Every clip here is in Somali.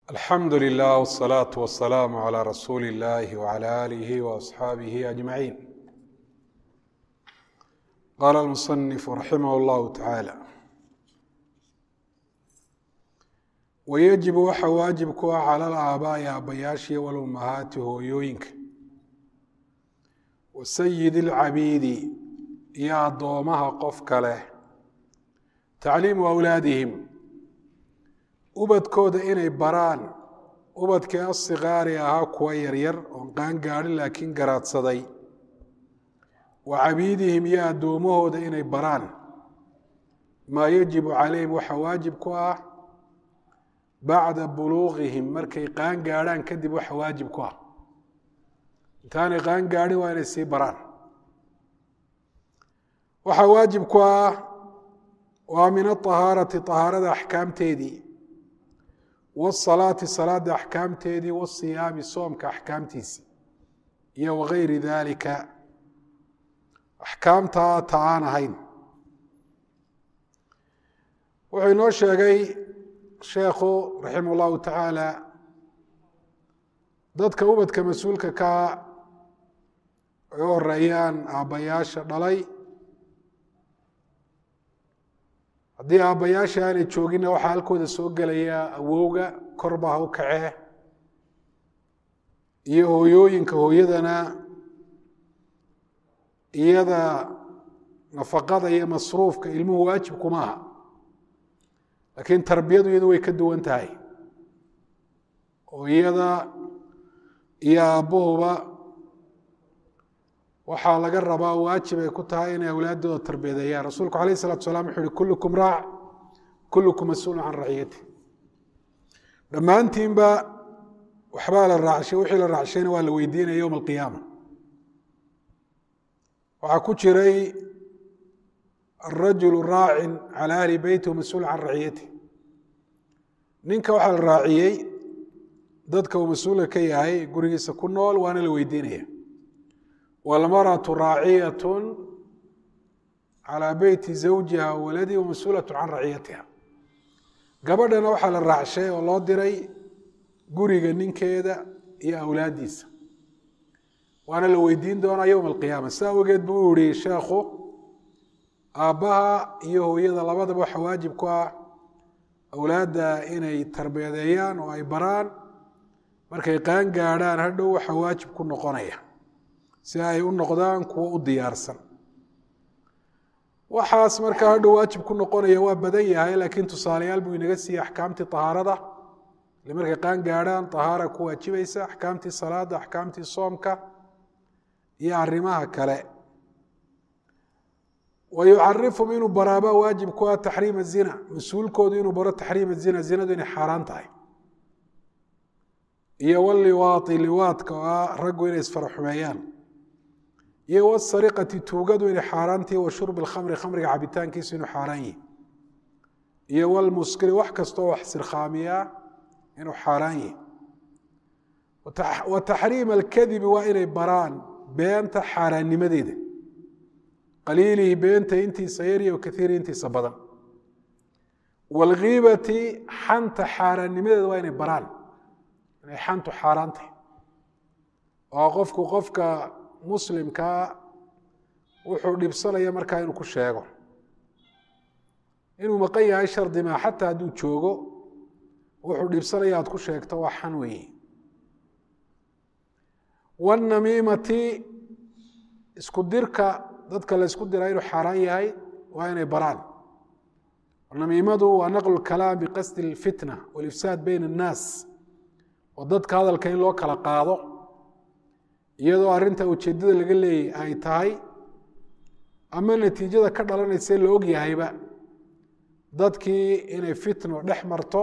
alxamdu lilah wsalaatu wasalaamu calaa rasuuli illahi wcala aalihi waasxaabihi ajmaciin qaala almusanifu raximah llahu tacaala wayajibu waxa waajib ku ah cala alaabaa'i aabbayaashiiyo walummahaati hooyooyinka wa sayidi alcabiidi iyo addoomaha qof kale tacliimu awlaadihim ubadkooda inay baraan ubadkii asikaari ahaa kuwa yaryar oon qaan gaadhin laakiin garaadsaday wa cabiidihim iyo addoomahooda inay baraan maa yajibu calayhim waxaa waajib ku ah bacda buluuqihim markay qaan gaadhaan kadib waxa waajib ku ah intaanay qaan gaadhin waa inay sii baraan waxaa waajib ku ah waa min aahaarati ahaarada axkaamteedii wsalaati salaada axkaamteedii wasiyaami soomka axkaamtiisi iyo wagayri dalika axkaamtaa ta aan ahayn wuxuu inoo sheegay sheekhu raximah llahu tacaala dadka ubadka mas-uulka kaa ay u horeeyaan aabbayaasha dhalay haddii aabbayaasha aanay jooginna waxaa halkooda soo gelaya awowga korba ha u kacee iyo hooyooyinka hooyadana iyada nafaqada iyo masruufka ilmuhu waajib kuma aha laakiin tarbiyadu iyadu way ka duwan tahay oo iyada iyo aabbahuba waxaa laga rabaa waajib ay ku tahay inay awlaadooda tarbiyadeeyaan rasuulku alayh isalatu salam wuxu uhi kullukum raac kullukum mas-uulun can raciyati dhammaantiinba waxbaa la raacshay wixii la raacshayna waa la weydiinaya yowma alqiyaama waxaa ku jiray arajulu raacin cala ahli beyti mas-uul can raciyati ninka waxaa la raaciyey dadka uu mas-uulka ka yahay gurigiisa ku nool waana la weydiinaya wاlmarأaة raaciyaة calى beyti zawjiha waladi wamas-uulaة can raciyatiha gabadhana waxaa la raacshay oo loo diray guriga ninkeeda iyo awlaadiisa waana la weydiin doonaa yowma alqiyaama sidaa awgeed buu u yihi sheekhu aabbaha iyo hooyada labadaba waxa waajib ku ah awlaadda inay tarbiyadeeyaan oo ay baraan markay qaan gaadhaan hadhow waxa waajib ku noqonaya si ay u noqdaan kuwo u diyaarsan waxaas markaa hadhow waajib ku noqonaya waa badan yahay laakiin tusaalayaal buu inaga siiyey axkaamtii tahaarada ile markay qaan gaadhaan tahaara ku waajibaysa axkaamtii salaada axkaamtii soomka iyo arrimaha kale wa yucarifum inuu baraaba waajib ku ah taxriima zina mas-uulkoodu inuu baro taxriima zina zinadu inay xaaraan tahay iyo waliwaati liwaadka oo ah raggu inay isfaraxumeeyaan iyo wsariqati tuugadu inay xaaraantahi wa shurbi lkhamri khamriga cabitaankiisu inuu xaaraan yihi iyo wlmuskiri wax kastoo wax sirkhaamiya inuu xaaraan yihi wa taxriima alkadibi waa inay baraan beenta xaaraannimadeeda qaliilihi beenta intiisa yarya o kaiiri intiisa badan wاlgiibati xanta xaaraannimadeeda waa inay baraan inay xantu xaaraan tahay oo qofku qofka muslimkaa wuxuu dhibsanaya markaa inuu ku sheego inuu maqan yahay shardi maa xataa hadduu joogo wuxuu dhibsanaya aad ku sheegto waa xan weeye wannamiimati isku dirka dadka la ysku diraa inuu xaaraan yahay waa inay baraan namiimadu waa naqlu kalaam biqasdi اlfitna walifsaad bayn الnaas oo dadka hadalka in loo kala qaado iyadoo arrinta ujeeddada laga leeyay ay tahay ama natiijada ka dhalanaysa la og yahayba dadkii inay fitno dhex marto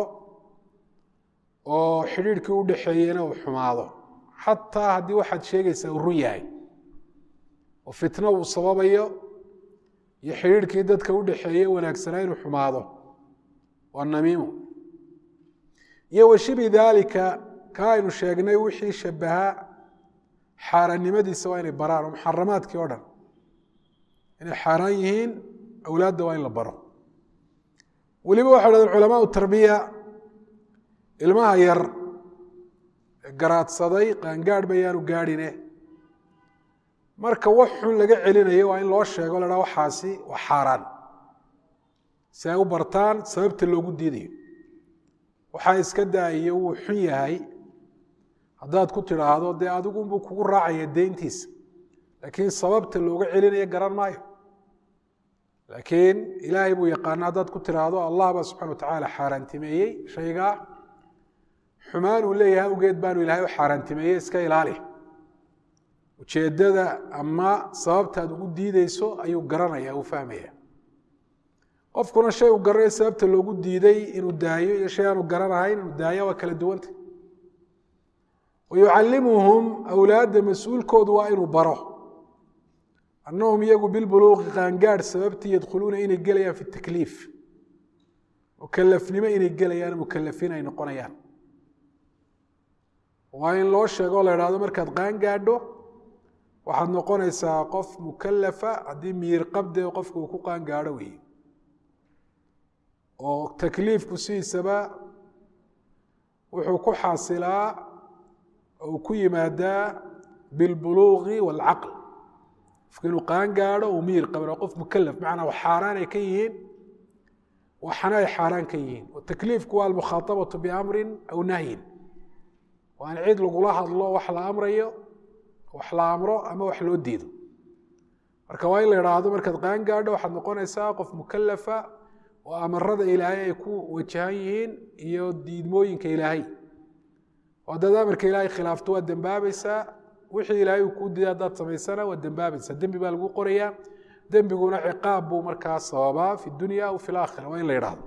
oo xidhiirhkii u dhexeeyena uu xumaado xataa haddii waxaad sheegaysaa uu run yahay oo fitno uu sababayo iyo xidhiirhkii dadka u dhexeeye wanaagsanaa inuu xumaado waa namiimo iyo washibi daalika ka aynu sheegnay wixii shabaha xaaraannimadiisa waa inay baraan oo muxaramaadkii o dhan inay xaaraan yihiin awlaadda waa in la baro weliba waxay dhahdeen culamaau tarbiya ilmaha yar garaadsaday qaangaadh bayaanu gaadhine marka wax xun laga celinayo waa in loo sheego la dhaa waxaasi waa xaaraan si ay u bartaan sababta loogu diidayo waxaa iska daa'iyo wuu xun yahay haddaad ku tidhaahdo dee adigunbuu kugu raacaya deyntiisa laakiin sababta looga celinayo garan maayo laakiin ilaahay buu yaqaana haddaad ku tidhaahdo allah baa subxana wa tacaala xaaraantimeeyey shaygaa xumaan uu leeyahay awgeed baanu ilaahay u xaaraantimeeyey iska ilaali ujeeddada ama sababtaad ugu diideyso ayuu garanaya uu fahmaya qofkuna shay uu garanayo sababta loogu diiday inuu daayo iyo shay aanu garanahayn inuu daayo waa kala duwanta wayucallimuhum awlaadda mas-uulkoodu waa inuu baro annahum iyagu bilbuluuqi qaangaadh sababtii yadkhuluuna inay gelayaan fi takliif mukalafnimo inay gelayaan mukalafiin ay noqonayaan waa in loo sheego o la idhahdo markaad qaangaadho waxaad noqonaysaa qof mukalafa haddii miir qabde qofka uu ku qaangaadho weeye oo takliifku sidiisaba wuxuu ku xaasilaa oo ku yimaadaa bilbuluuqi waalcaql qofka inuu qaangaadho uu miir qabno qof mukalaf macnaa wax xaaraan ay ka yihiin waxna ay xaaraan ka yihiin takliifku waa almukhaaabatu biamrin aw nahyin waa in cid lagula hadlo wax la amrayo wax la amro ama wax loo diido marka waa in la idhaahdo markaad qaangaadho waxaad noqonaysaa qof mukalafa oo amarada ilaahay ay ku wajahan yihiin iyo diidmooyinka ilaahay oo haddaad amarka ilaahay khilaafto waad dembaabaysaa wixii ilaahay uu kuu diiday haddaad samaysana waad dembaabaysaa dembi baa lagu qorayaa dembiguna ciqaab buu markaa sababaa fi dunya aw fi laakhira waa in la idhaahdo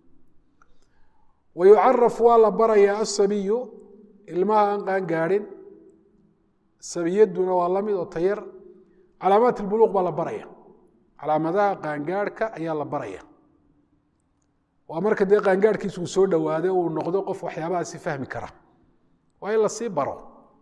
wayucaraf waa la barayaa asabiyu ilmaha aan qaangaadhin sabiyaduna waa la mid oo tayar calaamaat ilbuluuq baa la baraya calaamadaha qaangaadhka ayaa la baraya waa marka dee qaangaadhkiisa uu soo dhowaaday uu noqdo qof waxyaabahaasi fahmi kara waa in lasii baro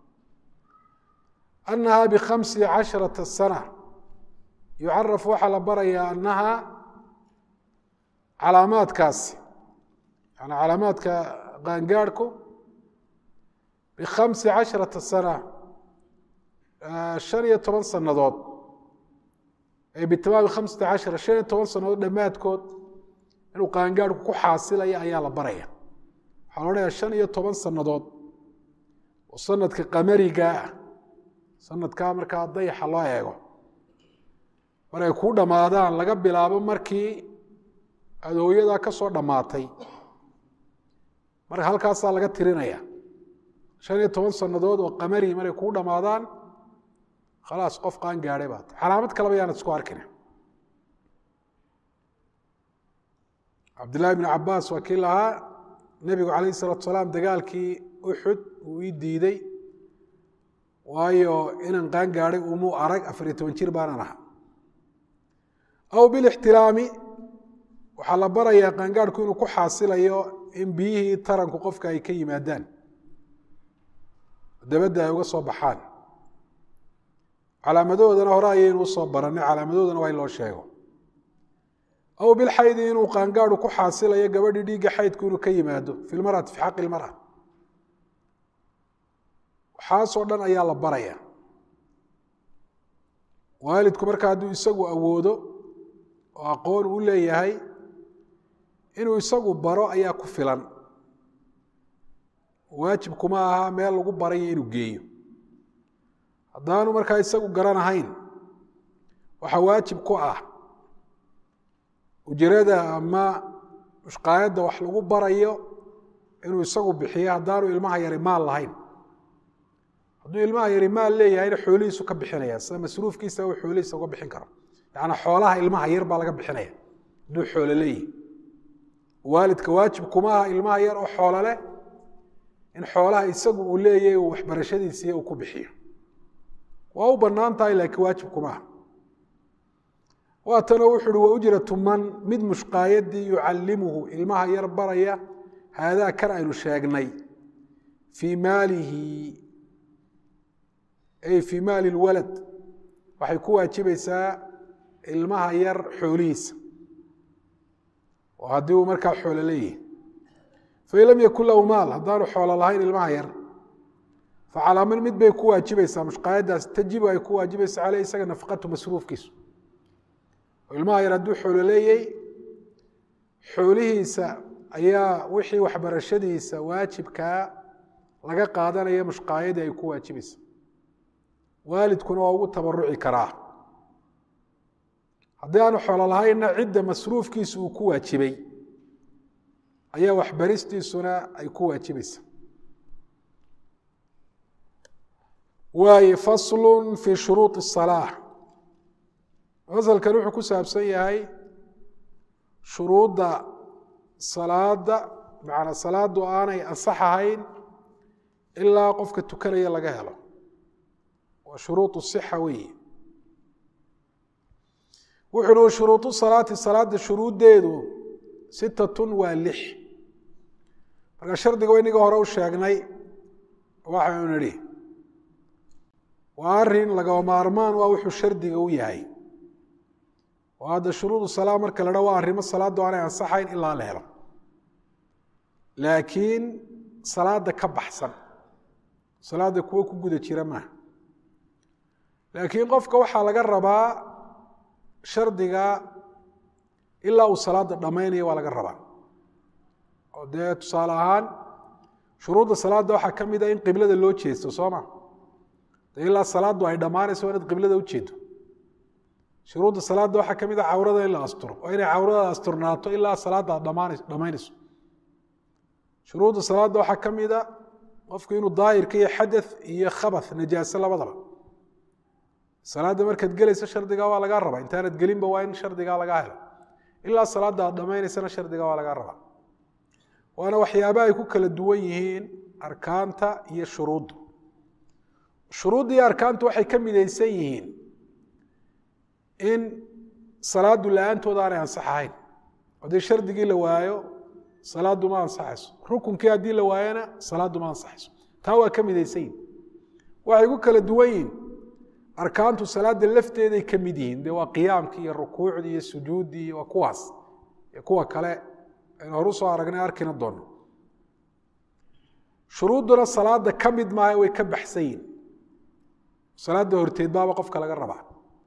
annaha bikhamsi casharata sana yucaraf waxaa la barayaa annaha calaamaadkaasi yani calaamaadka qaangaadhku bikhamsi casharata sana shan iyo toban sannadood ay bitamaami khamsata cashara shan iyo toban sannadood dhammaadkood inuu qaangaadhku ku xaasilaya ayaa la baraya waxaa la odhanayaa shan iyo toban sannadood oo sanadka qamarigaa ah sanadkaa markaa dayaxa loo eego mar ay kuu dhammaadaan laga bilaabo markii aada hooyadaa ka soo dhammaatay marka halkaasaa laga tirinaya shan iyo toban sannadood oo qamari maray kuu dhammaadaan khalaas qof qaan gaadhay baat calaamad kaleba yaanad isku arkina cabdillahi bn cabaas waa kii lahaa nebigu calayh salatu salaam dagaalkii uxud uu ii diiday waayo inaan qaan gaadhay umuu arag afariyo toban jir baanan aha aw bilixtilaami waxaa la barayaa qaangaadhku inuu ku xaasilayo in biyihii taranku qofka ay ka yimaadaan dabadda ay uga soo baxaan calaamadoodana hore ayaynu usoo barannay calaamadoodana waa in loo sheego aw bilxaydi inuu qaangaadhu ku xaasilayo gabadhii dhiigga xaydku inuu ka yimaado fi lmarati fi xaqi ilmara waxaasoo dhan ayaa la baraya waalidku marka hadduu isagu awoodo oo aqoon u leeyahay inuu isagu baro ayaa ku filan waajibkuma aha meel lagu barayo inuu geeyo haddaanu markaa isagu garanahayn waxaa waajib ku ah ujirada ama mushqaayadda wax lagu barayo inuu isagu bixiyo haddaanu ilmaha yari maal lahayn hadduu ilmaha yari maal leeyahayna xoolihiisu ka bixinaya sida masruufkiisa uu xoolihiisa uga bixin karo yacnaa xoolaha ilmaha yar baa laga bixinaya hadduu xoolo leeyahay waalidka waajib kuma aha ilmaha yar oo xoolo leh in xoolaha isagu uu leeyahay uu waxbarashadiisiiyo uu ku bixiyo waa u bannaan tahay laakiin waajib kuma aha waatanoo wuxu uhi wa ujratu man mid mushqaayadii yucallimuhu ilmaha yar baraya haadaa kan aynu sheegnay fii maalihi ay fii maali lwalad waxay ku waajibaysaa ilmaha yar xoolihiisa oo haddii uu markaa xoolo leeyahay fain lam yakun lahu maal haddaanu xoolo lahayn ilmaha yar facalaaman mid bay ku waajibaysaa mushqaayadaas tajibu ay ku waajibaysa caleyh isaga nafaqatu masruufkiisu oo ilmaha yar hadduu xoolo leeyey xoolihiisa ayaa wixii waxbarashadiisa waajibkaa laga qaadanaya mushqaayadii ay ku waajibaysa waalidkuna waa ugu tabaruci karaa haddii aanu xoolo lahaynna cidda masruufkiisu uu ku waajibay ayaa waxbaristiisuna ay ku waajibaysa waaye faslu fi shuruuط الصalaaة fasalkan wuxuu ku saabsan yahay shuruudda salaada macnaa salaadu aanay ansax ahayn ilaa qofka tukanaya laga helo waa shuruuط الصxa weeye wuxu uhi shuruuط salaati salaada shuruuddeedu sitatun waa lix marka shardiga inaga hore u sheegnay waxaynu nidhi waa arin lagaba maarmaan waa wuxuu shardiga u yahay oo hadda shuruudu salaa marka la dha waa arrimo salaaddu aanay ansaxayn ilaa la helo laakiin salaada ka baxsan salaada kuwo ku guda jira maaha laakiin qofka waxaa laga rabaa shardiga ilaa uu salaada dhammaynayo waa laga rabaa oo dee tusaale ahaan shuruudda salaadda waxaa ka mid a in qiblada loo jeesto soo ma de ilaa salaaddu ay dhammaanayso waa inaad qiblada u jeedo shuruudda salaadda waxaa ka mid a cawrada in la asturo waa inay cawrada asturnaato ilaa salaadda aad dhamaanays dhammaynayso shuruudda salaadda waxaa ka mid a qofku inuu daahirka iyo xadath iyo khabath najaaso labadaba salaadda markaad gelayso shardigaa waa lagaa rabaa intaanad gelinba waa in shardigaa lagaa helo ilaa salaadda aad dhammaynaysana shardigaa waa lagaa rabaa waana waxyaaba ay ku kala duwan yihiin arkaanta iyo shuruuddu shuruudda iyo arkaantu waxay ka midaysan yihiin in salaaddu la-aantooda aanay ansax ahayn haddii shardigii la waayo salaaddu ma ansaxayso rukunkii haddii la waayona salaaddu ma ansaxayso taa waa ka midaysan yihin waxay ku kala duwan yihiin arkaantu salaada lafteeday ka mid yihiin de waa qiyaamkii iyo rukuucdii iyo sujuuddii iyo waa kuwaas iyo kuwa kale aynu horu soo aragnay arkina doono shuruudduna salaada ka mid maaha way ka baxsan yihin salaada horteed baaba qofka laga rabaa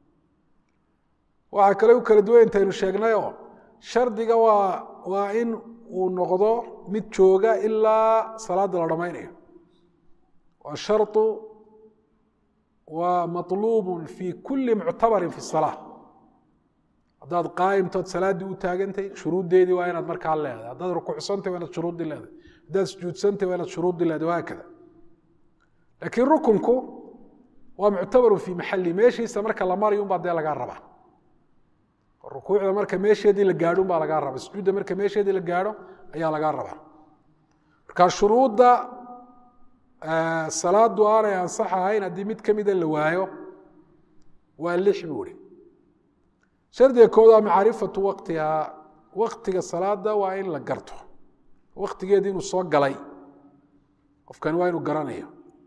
waxaa kale u kala duwan intaynu sheegnayoo shardiga waa waa in uu noqdo mid jooga ilaa salaada la dhammaynayo waa sharطu waa maطluub fi kuli muctabarin fi الsalaa haddaad qaa'imtood salaaddii u taagantay shuruuddeedii waa inaad markaa leedahay haddaad rukuucsantay waa inaad shuruuddii leedahay haddaad sujuudsantay waa inaad shuruuddii leedahay wahaakada laakiin rukunku waa muctabaru fi maxali meeshiisa marka la marayo unbaa dee lagaa rabaa rukuucda marka meesheedii la gaadho unbaa lagaa rabaa sujuudda marka meesheedii la gaadho ayaa lagaa rabaa marka shuruudda salaadu aanay ansax ahayn haddii mid ka mida la waayo waa lix buu ihi shardiga kood waa macrifatu waqtihaa waktiga salaada waa in la garto waktigeedii inuu soo galay qofkani waa inuu garanayo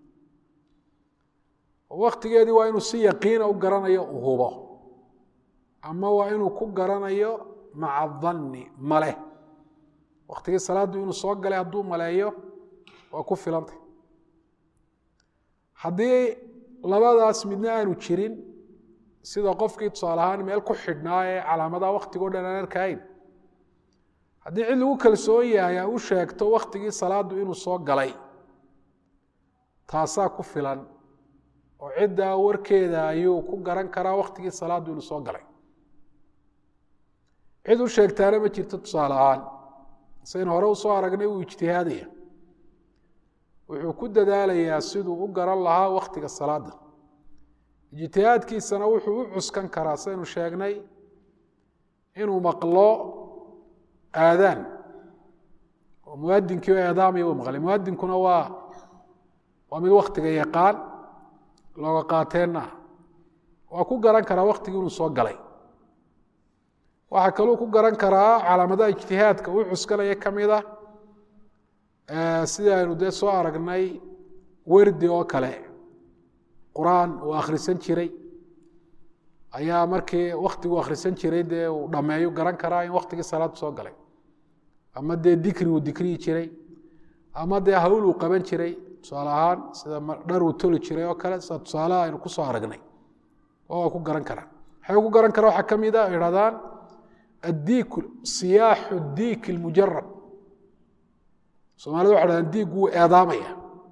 waktigeedii waa inuu si yaqiina u garanayo u hubo ama waa inuu ku garanayo maca danni male waktigii salaaddu inuu soo galay hadduu maleeyo waa ku filantay haddii labadaas midna aanu jirin sida qofkii tusaale ahaan meel ku xidhnaa ee calaamadaha waktigo dhan aan arkayn haddii cid lagu kalsoon yahay a u sheegto waktigii salaaddu inuu soo galay taasaa ku filan oo ciddaa warkeeda ayuu ku garan karaa waktigii salaaddu inuu soo galay cid u sheegtaana ma jirto tusaale ahaan sayn hore usoo aragnay uu ijtihaadaya wuxuu ku dadaalayaa siduu u garan lahaa waktiga salaada ijtihaadkiisana wuxuu u cuskan karaa saynu sheegnay inuu maqlo aadaan oo muadinkii o eedaamaya u maqlay muadinkuna waa waa mid waktiga yaqaan looga qaateenna waa ku garan karaa waktigii inuu soo galay waxaa kaluu ku garan karaa calaamadaha ijtihaadka uu cuskanaya ka mid a sidii aynu dee soo aragnay werdi oo kale qur-aan uu akhrisan jiray ayaa markii waktigu akhrisan jiray dee uu dhammeeyu garan karaa in waktigii salaaddu soo galay ama dee dikri uu dikriyi jiray ama dee hawl uu qaban jiray tusaale ahaan sida dhar uu toli jiray oo kale sida tusaalaha aynu ku soo aragnay waa ku garan karaan waxay ku garan karaan waxaa ka mid a idhahdaan addiik siyaaxu diik ilmujarab soomaalida waxay dhahdaan diiggu wuu eedaamaya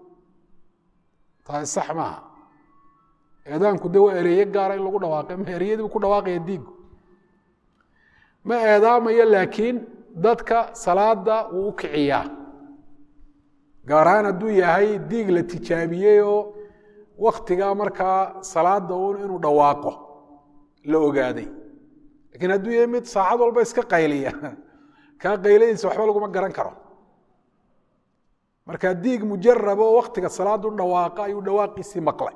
taasi sax maaha eedaanku de waa ereeye gaara in lagu dhawaaqay ma ereyadii buu ku dhawaaqaya diiggu ma eedaamayo laakiin dadka salaada wuu u kiciyaa gaar ahaan hadduu yahay diig la tijaabiyey oo waktigaa markaa salaada uun inuu dhawaaqo la ogaaday lakiin hadduu yahay mid saacad walba iska qayliya kaa qayladiisa waxba laguma garan karo marka diig mujarab oo waktiga salaadu dhawaaqa ayuu dhawaaqiisii maqlay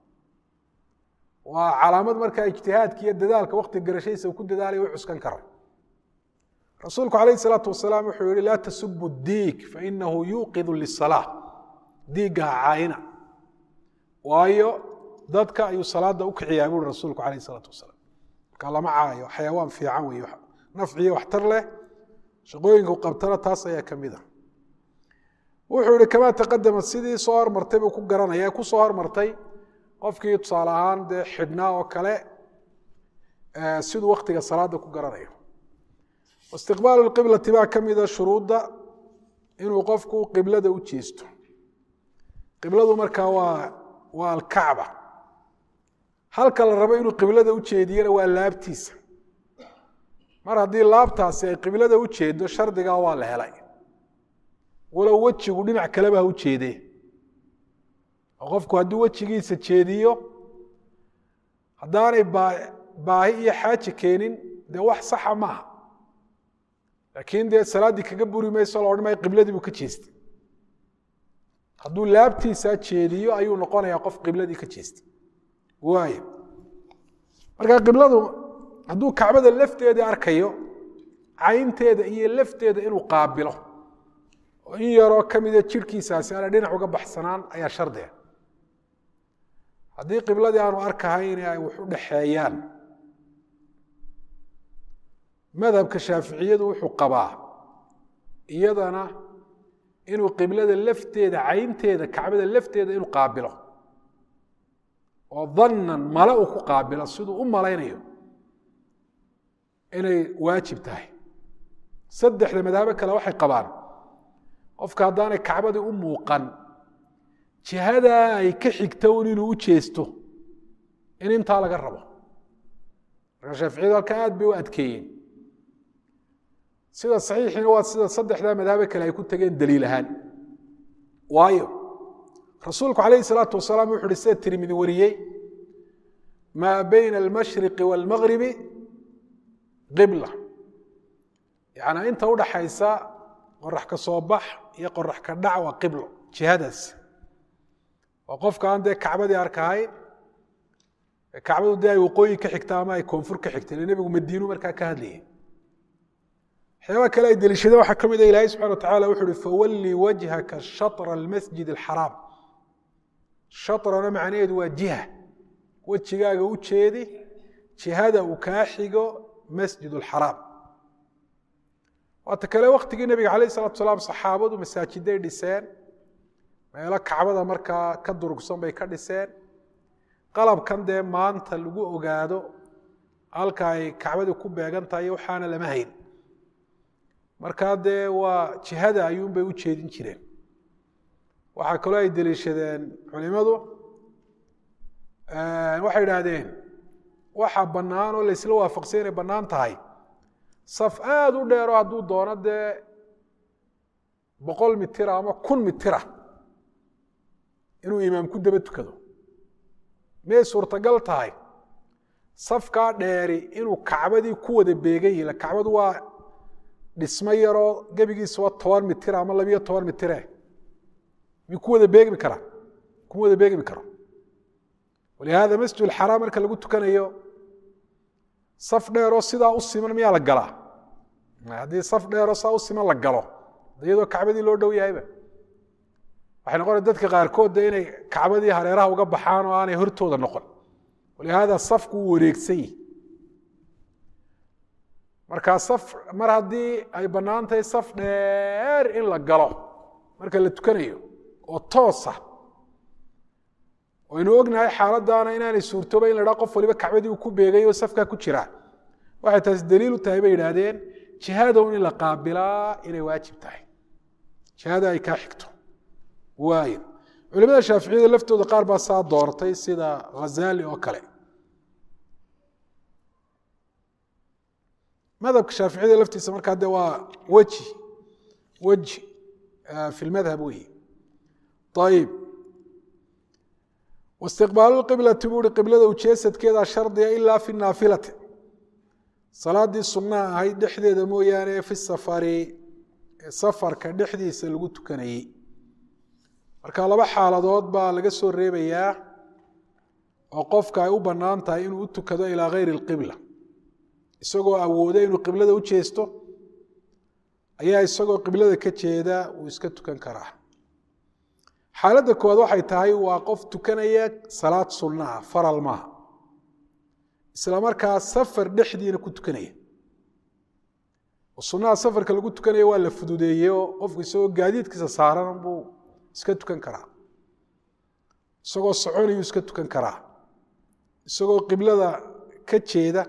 waa calaamad markaa ijtihaadka iyo dadaalka waktiga garashadiisa uu ku dadaalaya u cuskan karo rasuulku alayh الsalaatu wasalaam wuxuu yihi laa tasubu diig fainahu yuuqidu lisalaa diigga ha caayina waayo dadka ayuu salaada u kiciyaa buuri rasuulku alayh الsalaatu wasalaam marka lama caayo xayawaan fiican wey nafciyo waxtar leh shaqooyinku qabtana taas ayaa ka mid a wuxuu yihi kamaa taqadama sidii soo hormartay buu ku garanaya ku soo hormartay qofkii tusaale ahaan dee xidhnaa oo kale siduu waktiga salaada ku garanayo istiqbaalu qiblati baa ka mida shuruudda inuu qofku qiblada u jeesto qibladu markaa waa waa alkacba halka la rabo inuu qiblada u jeediyana waa laabtiisa mar haddii laabtaasi ay qiblada u jeedo shardigaa waa la helay walow wejigu dhinac kaleba ha u jeedee oo qofku hadduu wejigiisa jeediyo haddaanay baahi iyo xaaji keenin dee wax saxa maaha laakiin dee salaaddii kaga buri mayso la odhan maayo qibladii buu ka jeestay hadduu laabtiisaa jeediyo ayuu noqonayaa qof qibladii ka jeestay waay marka qibladu hadduu kacbada lafteedii arkayo caynteeda iyo lafteeda inuu qaabilo oo in yaroo ka mida jirhkiisaasi ana dhinac uga baxsanaan ayaa shardiga haddii qibladii aanu arkahayn ay wax u dhexeeyaan madhabka shaaficiyadu wuxuu qabaa iyadana inuu qiblada lafteeda caynteeda kacbada lafteeda inuu qaabilo oo dannan male uu ku qaabilo siduu u malaynayo inay waajib tahay saddexda madhabo kale waxay qabaan qofka haddaanay kacbadii u muuqan jihadaa ay ka xigto un inuu u jeesto in intaa laga rabo marka shaaficiyadu halka aad bay u adkeeyeen sida saxiixiina waa sida saddexdaa madhabo kale ay ku tageen daliil ahaan waayo rasuulku calayhi salaatu wasalaam wuxu uhi sida tirmidi wariyey maa bayna almashriqi waalmagribi qibla yacnaa inta udhaxaysa qorax ka soo bax iyo qorax ka dhac waa qiblo jihadaas waa qofka aan dee kacbadii arkahayn kacbadu dee ay waqooyi ka xigta ama ay koonfur ka xigta ile nebigu madiinu markaa ka hadlayay waxyaaba kale ay deliishadeen waxaa ka mid a ilaahay subxana wa tacala wuxu uhi fawallii wajhaka shatra almasjid alxaraam shatrana macnaheedu waa jiha wejigaaga u jeedi jihada uu kaa xigo masjid alxaraam waata kale waktigii nebiga calayh salatu salaam saxaabadu masaajiday dhiseen meelo kacbada markaa ka durugsan bay ka dhiseen qalabkan dee maanta lagu ogaado halka ay kacbadii ku beegan tahay waxaana lama hayn markaa dee waa jihada ayuunbay u jeedin jireen waxaa kaloo ay deliishadeen culimadu waxay idhaahdeen waxa bannaan oo laysla waafaqsay inay bannaan tahay saf aada u dheero hadduu doono dee boqol mitira ama kun mitira inuu imaam ku daba tukado miyay suurtagal tahay safkaa dheeri inuu kacbadii ku wada beegan yihi kacbadu waa dhismo yaroo gebigiisa waa toban mitir ama labiyo toban mitire mi ku wada beegmi karaa kuma wada beegmi karo walihaada masjid xaraam marka lagu tukanayo saf dheeroo sidaa u siman miyaa la galaa haddii saf dheeroo saa u siman la galo iyadoo kacbadii loo dhow yahayba waxay noqona dadka qaarkood de inay kacbadii hareeraha uga baxaan oo aanay hortooda noqon walihaada safku uu wareegsan yihi markaa saf mar haddii ay bannaan tahay saf dheer in la galo marka la tukanayo oo toosa waynu ognahay xaaladdaana inaanay suurtooba in la dhaha qof waliba kacbadii uu ku beegay oo safkaa ku jiraa waxay taasi daliil u tahay bay yidhaahdeen jihadow in la qaabilaa inay waajib tahay jihada ay kaa xigto waayo culimada shaaficiyada laftooda qaar baa saa doortay sida khazali oo kale madhabka shaaficiyada laftiisa markaa de waa weji weji fi lmadhab weyi ayib waistiqbaalu lqiblati buu uhi qiblada ujeesadkeeda shardiga ilaa fi naafilati salaadii sunnaha ahayd dhexdeeda mooyaane fi safari safarka dhexdiisa lagu tukanayey marka laba xaaladood baa laga soo reebayaa oo qofka ay u bannaan tahay inuu u tukado ilaa gayri اlqibla isagoo awooda inuu qiblada u jeesto ayaa isagoo qiblada ka jeeda uu iska tukan karaa xaaladda koowaad waxay tahay waa qof tukanaya salaad sunnaha faral maaha isla markaa safar dhexdiina ku tukanaya sunnaha safarka lagu tukanaya waa la fududeeye oo qofku isagoo gaadiidkiisa saaran buu iska tukan karaa isagoo soconayuu iska tukan karaa isagoo qiblada ka jeeda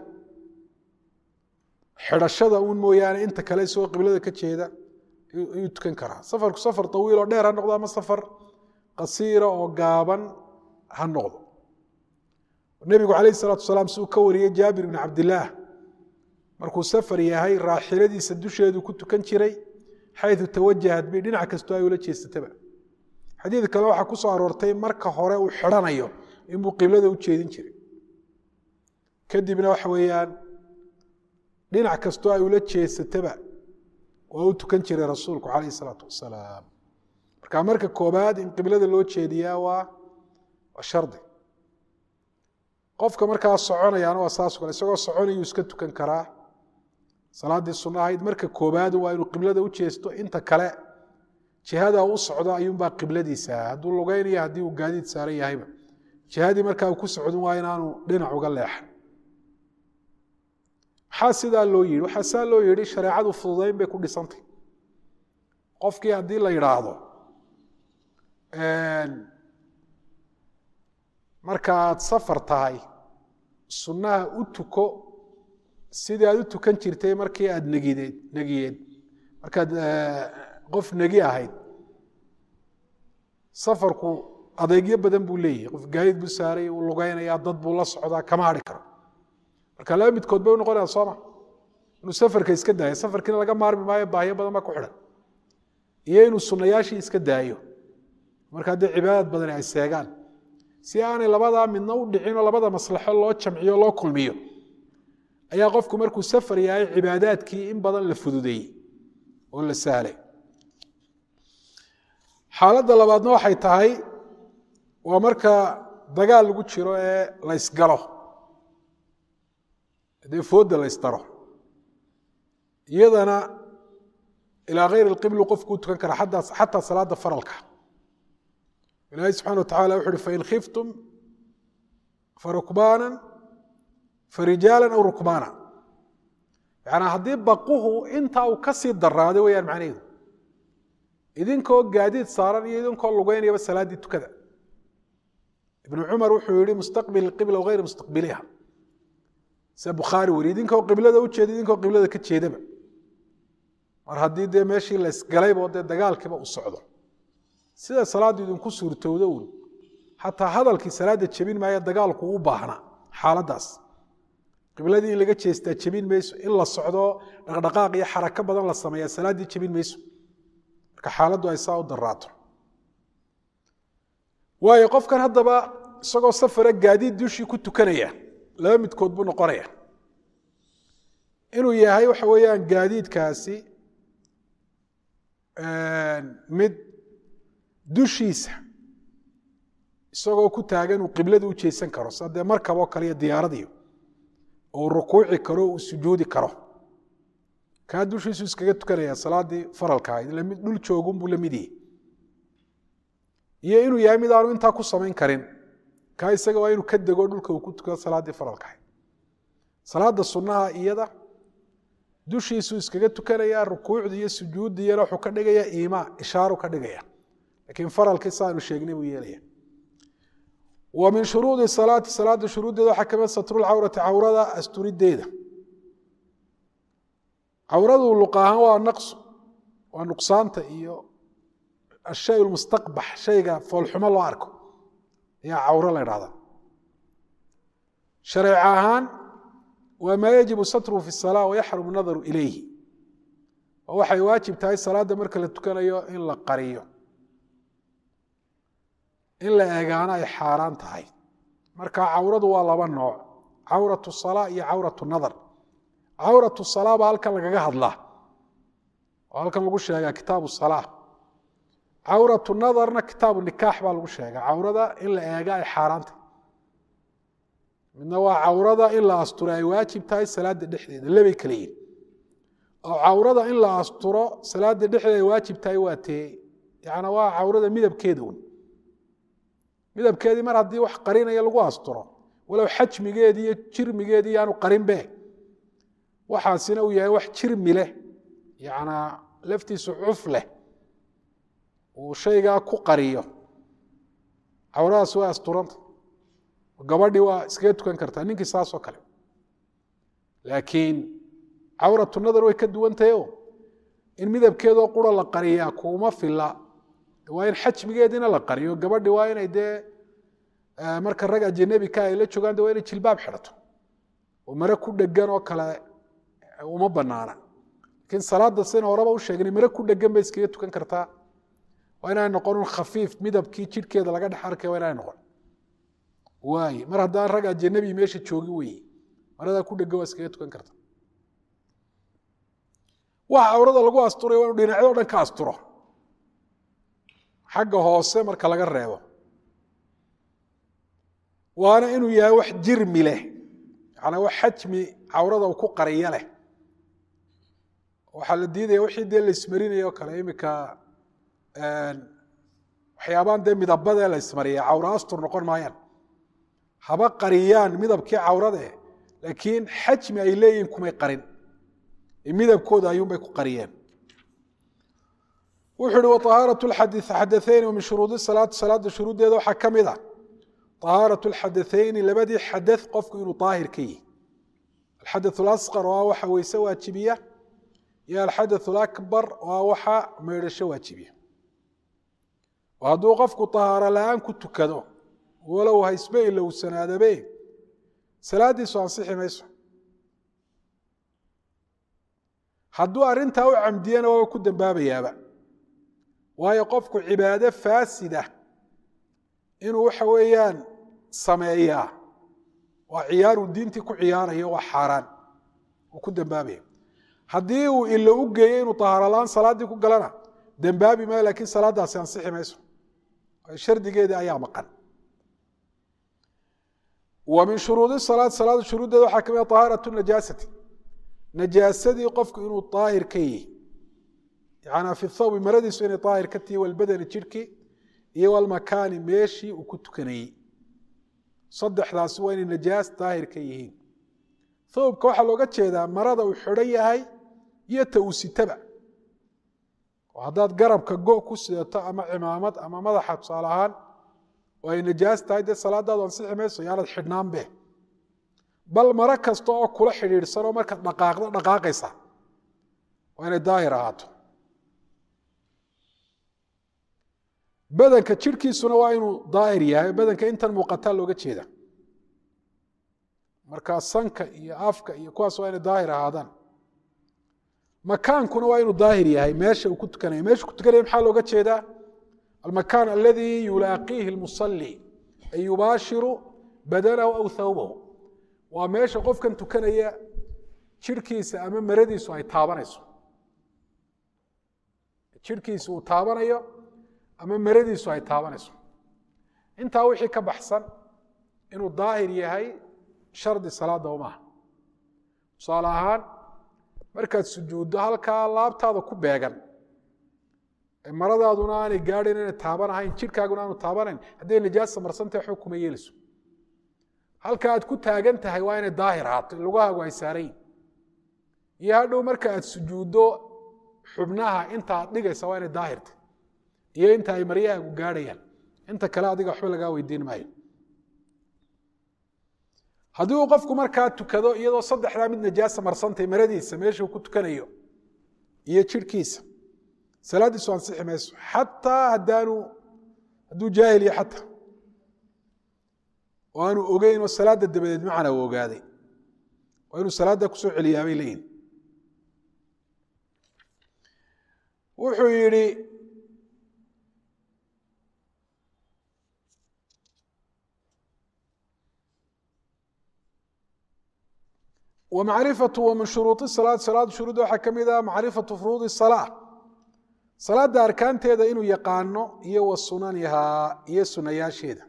xidhashada uun mooyaane inta kale isagoo qiblada ka jeeda ayuu tukan karaa safarku safar tawiil oo dheer ha noqdo ama safar qasiira oo gaaban ha noqdo nebigu calayh salaatu wasalaam si uu ka wariyey jaabir bni cabdillaah markuu safar yahay raaxiladiisa dusheedu ku tukan jiray xayu tawajahat bi dhinac kastoo ay ula jeesataba xadiid kale waxaa ku soo aroortay marka hore uu xidhanayo inbuu qiblada u jeedin jiray kadibna waxa weeyaan dhinac kastoo ay ula jeesataba waa u tukan jiray rasuulku calayh isalaatu wasalaam marka marka koobaad in qiblada loo jeediyaa waa waa shardi qofka markaa soconayaana waa saas kale isagoo soconayuu iska tukan karaa salaaddii sunna ahayd marka koobaad waa inuu qiblada u jeesto inta kale jihada u socdo ayuunbaa qibladiisa hadduu lugeynayo haddii uu gaadiid saaran yahayba jihadii markaa uu ku socdin waa inaanu dhinac uga leexan maxaa sidaa loo yihi waxaa saa loo yihi shareecadu fududeyn bay ku dhisantay qofkii haddii la yidhaahdo marka aad safar tahay sunnaha u tuko sidii aad u tukan jirtay markii aad negideed negiyeed markaad qof negi ahayd safarku adeegyo badan buu leeyahay qof gaadiid buu saaray uu lugeynaya dad buu la socdaa kama hadhi karo marka laba midkood bay u noqonaya sooma inuu safarka iska daayo safarkiina laga maarmi maayo baahyo badan baa ku xidhan iyo inuu sunnayaashii iska daayo marka haddii cibaadad badani ay seegaan si aanay labadaa midna u dhicin oo labada maslaxo loo jamciyo loo kulmiyo ayaa qofku markuu safar yahay cibaadaadkii in badan la fududeeyey oo la sahlay xaaladda labaadna waxay tahay waa marka dagaal lagu jiro ee la ysgalo dee foodda la ysdaro iyadana ilaa kayr اlqiblu qofkuu tukan kara xataa salaada faralka ilahi subxana wa tacala wuxu uhi fain khiftum farukbaana farijaala aw rukbaana yanaa haddii baquhu intaa uu ka sii daraaday weyaan macnaheedu idinkoo gaadiid saaran iyo idinkoo lugeynayaba salaaddii tukada ibnu cumar wuxuu yihi mustaqbil qibla hayr mustaqbiliha sida bukhaari weri idinkoo qiblada u jeeda idinkoo qiblada ka jeedaba mar haddii dee meeshii la ysgalaybo dee dagaalkiiba u socdo sida salaaddu idinku suurtowdo un xataa hadalkii salaadda jebin maayo dagaalku u baahnaa xaaladdaas qibladii in laga jeestaa jebin mayso in la socdo dhaqdhaqaaq iyo xarako badan la sameeya salaaddii jebin mayso marka xaaladdu ay saa u daraato waayo qofkan haddaba isagoo safara gaadiid dushii ku tukanaya laba midkood buu noqonaya inuu yahay waxa weeyaan gaadiidkaasi mid dushiisa isagoo ku taagan uu qiblada u jeesan karo sa dee markaboo kale iyo diyaaradiyo uu rukuuci karo uu sujuudi karo kaa dushiisu iskaga tukanaya salaaddii faralka ahayd lamid dhul joogunbuu la mid yahay iyo inuu yahay mid aanu intaa ku samayn karin kaa isaga waa inuu ka dego dhulka uu ku tukado salaaddii faralka ahayd salaada sunnaha iyada dushiisuu iskaga tukanaya rukuucdii iyo sujuuddiyana wuxuu ka dhigaya iimaa ishaaru ka dhigaya lakiin faralkii saanu sheegnay buu yeelaya wa min shuruudi salaati salaada shuruuddeeda waxaa kamid satrulcawrati cawrada asturideeda cawradu luq ahaan waa naqsu waa nuqsaanta iyo ashay lmustaqbax shayga foolxumo loo arko ayaa cawro la dhahda shareec ahaan waa maa yajibu satruhu fi salaa wayaxrumu nadaru ilayhi oo waxay waajib tahay salaadda marka la tukanayo in la qariyo in la eegaano ay xaaraan tahay marka cawradu waa laba nooc cawratu salaa iyo cawratu nadar cawratu salaa baa halkan lagaga hadlaa oo halkan lagu sheegaa kitaabu salaa cawratu nadarna kitaabu nikaax baa lagu sheegaa cawrada in la eega ay xaaraan tahay midna waa cawrada in la asturo ay waajib tahay salaada dhexdeeda labay kala yihin oo cawrada in la asturo salaada dhexdeeda ay waajib tahay waa tee yana waa cawrada midabkeeda un midabkeedii mar haddii wax qarinaya lagu asturo walow xajmigeedii iyo jirmigeedii yaanu qarinbe waxaasina uu yahay wax jirmi leh yanaa laftiisu cuf leh uu shaygaa ku qariyo cawradaas waa asturanta gabadhii waa iskaga tukan kartaa ninkii saasoo kale laakiin cawratu nadar way ka duwantahay o in midabkeedoo qura la qariyaa kuuma fila waa in xajmigeediina la qariyo gabadhi waa inay dee marka rag ajanabika ay la joogaan de waa inay jilbaab xidhato oo mare ku dhegan oo kale uma banaana lakiin salaada sin horeba u sheegnay mare ku dhegan bay iskaga tukan kartaa waa inay noqon un khafiif midabkii jidhkeeda laga dhex arkay waa inay noqon waay mar haddaan rag ajanabi meesha joogi weye maradaa ku dhegan waa iskaga tukan karta waxa cawrada lagu asturay waa inu dhinacyo dhan ka asturo xagga hoose marka laga reebo waana inuu yahay wax jirmi leh yanaa wax xajmi cawrada uu ku qariyo leh waxaa la diidaya wixii dee laismarinaya o kale imika waxyaabaan dee midabadee la ismariya cawra astur noqon maayaan haba qariyaan midabkii cawrade laakiin xajmi ay leeyihin kumay qarin midabkooda ayuunbay ku qariyeen wuxuu ihi waطahaaraة xadaثayni min shuruudi salaati salaada shuruuddeeda waxaa ka mid a طahaaraة اxadaثayni labadii xadaث qofku inuu طaahir ka yihi alxadaث اlasqar oo ah waxa weyse waajibiya iyo alxadaث اlakbar oo ah waxa meydhasho waajibiya oo hadduu qofku طahaaro la-aan ku tukado walow haysbe ilowsanaadabe salaadiisu ansixi mayso hadduu arrintaa u camdiyana waaba ku dambaabayaaba waayo qofku cibaado faasida inuu waxa weeyaan sameeyaa waa ciyaaruu diintii ku ciyaarayo waa xaaraan uu ku dambaabaya haddii uu ilo u geeyo inuu tahaarala-aan salaaddii ku galana dembaabi maayo lakiin salaaddaasi ansixi mayso shardigeedii ayaa maqan wa min shuruudi salaad salaada shuruuddeeda waxaa kamid طahaaraة najaasati najaasadii qofku inuu daahir ka yihi yanaa fi thawbi maradiisu inay daahir ka tihi walbadani jidhkii iyo walmakaani meeshii uu ku tukanayey saddexdaasi waa inay najaas daahir ka yihiin thawbka waxaa looga jeedaa marada uu xidhan yahay iyo ta uu sitaba oo haddaad garabka go ku sidato ama cimaamad ama madaxa tusaale ahaan oo ay najaas tahay dee salaadaadu ansixi mayso yaanad xidhnaanbe bal maro kasta oo kula xidhiidhsanoo markaad dhaqaaqdo dhaqaaqaysa waa inay daahir ahaato badanka jidhkiisuna waa inuu daahir yahay badanka intan muuqataa looga jeeda markaa sanka iyo afka iyo kuwaas waa inay daahir ahaadaan makaankuna waa inuu daahir yahay meesha uu ku tukanaya meesha ku tukanaya maxaa looga jeedaa almakaan aladii yulaaqiihi lmusali ay yubaashiru badanahu aw thawbahu waa meesha qofkan tukanaya jidhkiisa ama maradiisu ay taabanayso jidhkiisa uu taabanayo ama maradiisu ay taabanayso intaa wixii ka baxsan inuu daahir yahay shardi salaada maaha tusaale ahaan markaad sujuuddo halkaa laabtaada ku beegan maradaaduna aanay gaadhin inay taabanahayn jidhkaaguna aanu taabanayn hadday najaasa marsantah waxba kuma yeelayso halka aad ku taagan tahay waa inay daahir ahaato lugahaagu ay saarayin iyo hadhow marka aad sujuuddo xubnaha inta aad dhigaysa waa inay daahirta iyo inta ay maryahaagu gaadhayaan inta kale adiga waxba lagaa weydiin maayo haddii uu qofku markaa tukado iyadoo saddexdaa mid najaasa marsantay maradiisa meeshuu ku tukanayo iyo jirhkiisa salaaddiisu ansixi mayso xataa haddaanu hadduu jaahil iyo xataa oo aanu ogeyn oo salaadda dabadeed macana uu ogaaday waa inuu salaadda kusoo celiyaa bay leeyihin wuxuu yidhi wmacrifatu wa min shuruudi salaad salaad shuruud waxaa ka mid ah macrifatu furuudi salaa salaada arkaanteeda inuu yaqaano iyo wa sunanihaa iyo sunayaasheeda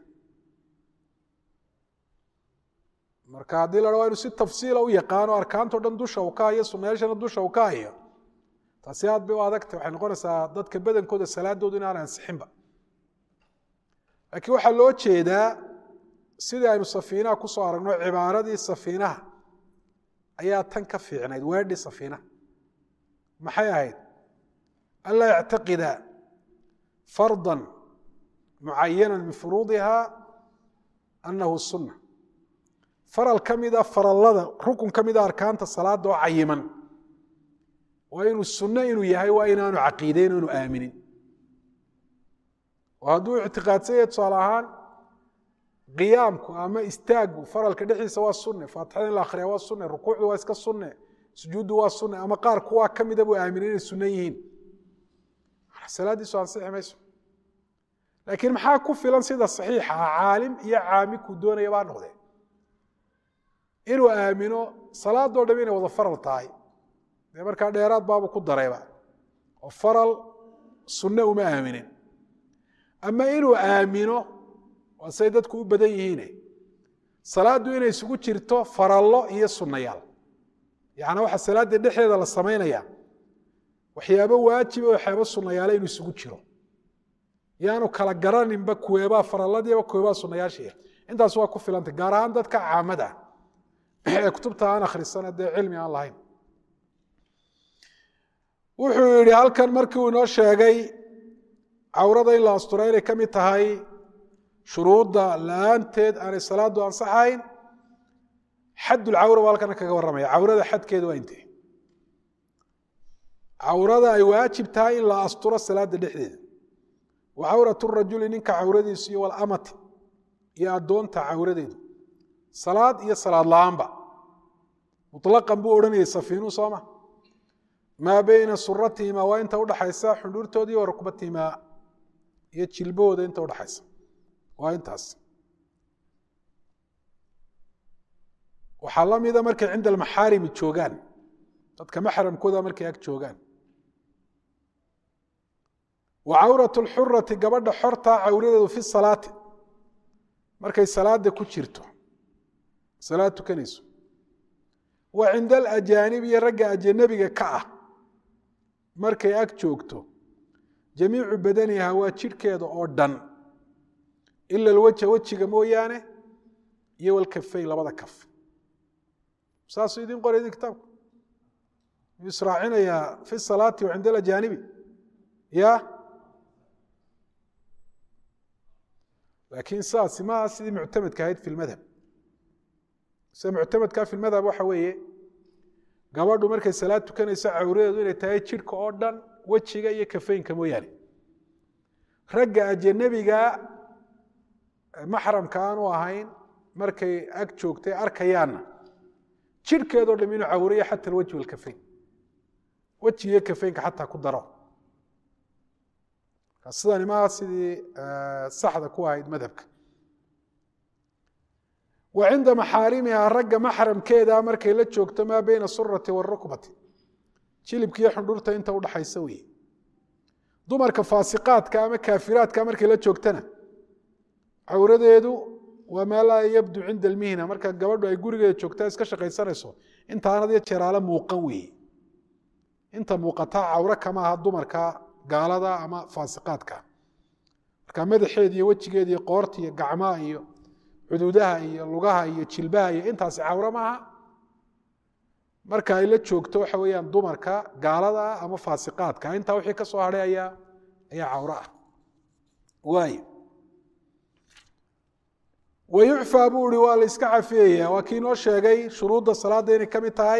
marka haddii la waa inu si tafsiila u yaqaano arkaanto dhan dusha u ka hayo sunayaashana dusha u ka hayo taasi aad bay u adagta waxay noqonaysaa dadka badankooda salaadoodu inaan ansixinba laakiin waxaa loo jeedaa sidii aynu safiinaha kusoo aragno cibaaradii safiinaha ayaa tan ka fiicnayd weedhi safiinaha maxay ahayd anlaa yactaqida farda mucayana min furuudiha anahu sunna faral ka mida farallada rukun ka mida arkaanta salaada oo cayiman waa inuu sunno inuu yahay waa inaanu caqiideyn o inu aaminin oo hadduu ictiqaadsan yahay tusaale ahaan qiyaamku ama istaagu faralka dhexdiisa waa sunne faatixada in la akhriya waa sunne rukuucdu waa iska sunne sujuuddu waa sunne ama qaar kuwaa ka mida buu aaminay inay sunno yihiin salaaddiisu ansixi mayso laakiin maxaa ku filan sida saxiixa ah caalim iyo caami kuu doonaya baa noqdee inuu aamino salaadoo dham inay wada faral tahay dee markaa dheeraad baabu ku darayba oo faral sunne uma aaminin ama inuu aamino waa say dadku u badan yihiine salaaddu inay isugu jirto farallo iyo sunnayaal yacnaa waxaa salaadda dhexdeeda la samaynaya waxyaabo waajiba waxyaabo sunnayaala inuu isugu jiro yaanu kala garaninba kuweebaa faralladiiba kuweebaa sunnayaashii intaas waa ku filantay gaar ahaan dadka caamada ee kutubta aan akhrisana dee cilmi aan lahayn wuxuu yidhi halkan markii uu inoo sheegay cawrada in la astura inay ka mid tahay shuruudda la-aanteed aanay salaadu ansaxayn xaddulcawra baa halkana kaga warramaya cawrada xadkeeda waa intee cawrada ay waajib tahay in la asturo salaada dhexdeeda wa cawratu rajuli ninka cawradiisu iyo walamati iyo addoonta cawradeedu salaad iyo salaad la-aanba muطlaqan buu odhanayay safiinuu sooma maa beyna suratihima waa inta udhaxaysa xundhuurtoodii wa rukbatihimaa iyo jilbahooda inta udhaxaysa waa intaas waxaa la mida markay cinda almaxaarimi joogaan dadka maxramkooda markay ag joogaan wa cawratu lxurati gabadha xortaa cawradeedu fi salaati markay salaada ku jirto salaad tukanayso wa cinda alajaanib iyo ragga ajanabiga ka ah markay ag joogto jamiicu badaniha waa jidhkeeda oo dhan ila alwaja wejiga mooyaane iyo walkafeyn labada kaf saasuu idin qoray idin kitaabku yuu israacinayaa fi salaati wa cinda alajaanibi ya laakiin saasi maaha sidii muctamadka ahayd fi lmadhab sida muctamadkaa fi lmadhab waxa weeye gabadhu markay salaad tukanayso cawradeedu inay tahay jidhka oo dhan wejiga iyo kafeynka mooyaane ragga ajanabiga maxramka aanu ahayn markay ag joogtay arkayaanna jidhkeedoo dham inuu cawriyo xata alwajhi walkafeyn weji iyo kafeynka xataa ku daro sidani maaha sidii saxda ku ahayd madhabka wa cinda maxaarimiha ragga maxramkeeda markay la joogto maa beyna surati warukbati jilibkiiyo xundhurta inta udhaxaysa weye dumarka faasiqaadka ama kaafiraadka markay la joogtana cawradeedu waa maa laa yabdu cinda almihna marka gabadhu ay gurigeeda joogtaa iska shaqaysanayso intaanad iyo jeeraale muuqan weeye inta muuqataa cawro kama aha dumarka gaalada ama faasiqaadka marka madaxeed iyo wejigeed iyo qoorta iyo gacmaha iyo cududaha iyo lugaha iyo jilbaha iyo intaasi cawro maaha marka ay la joogto waxa weeyaan dumarka gaalada ah ama faasiqaadka intaa wixii ka soo hadhay ayaa ayaa cawro ah waayo wayucfaa buu ihi waa la iska cafiyaya waa kii noo sheegay shuruudda salaadda inay ka mid tahay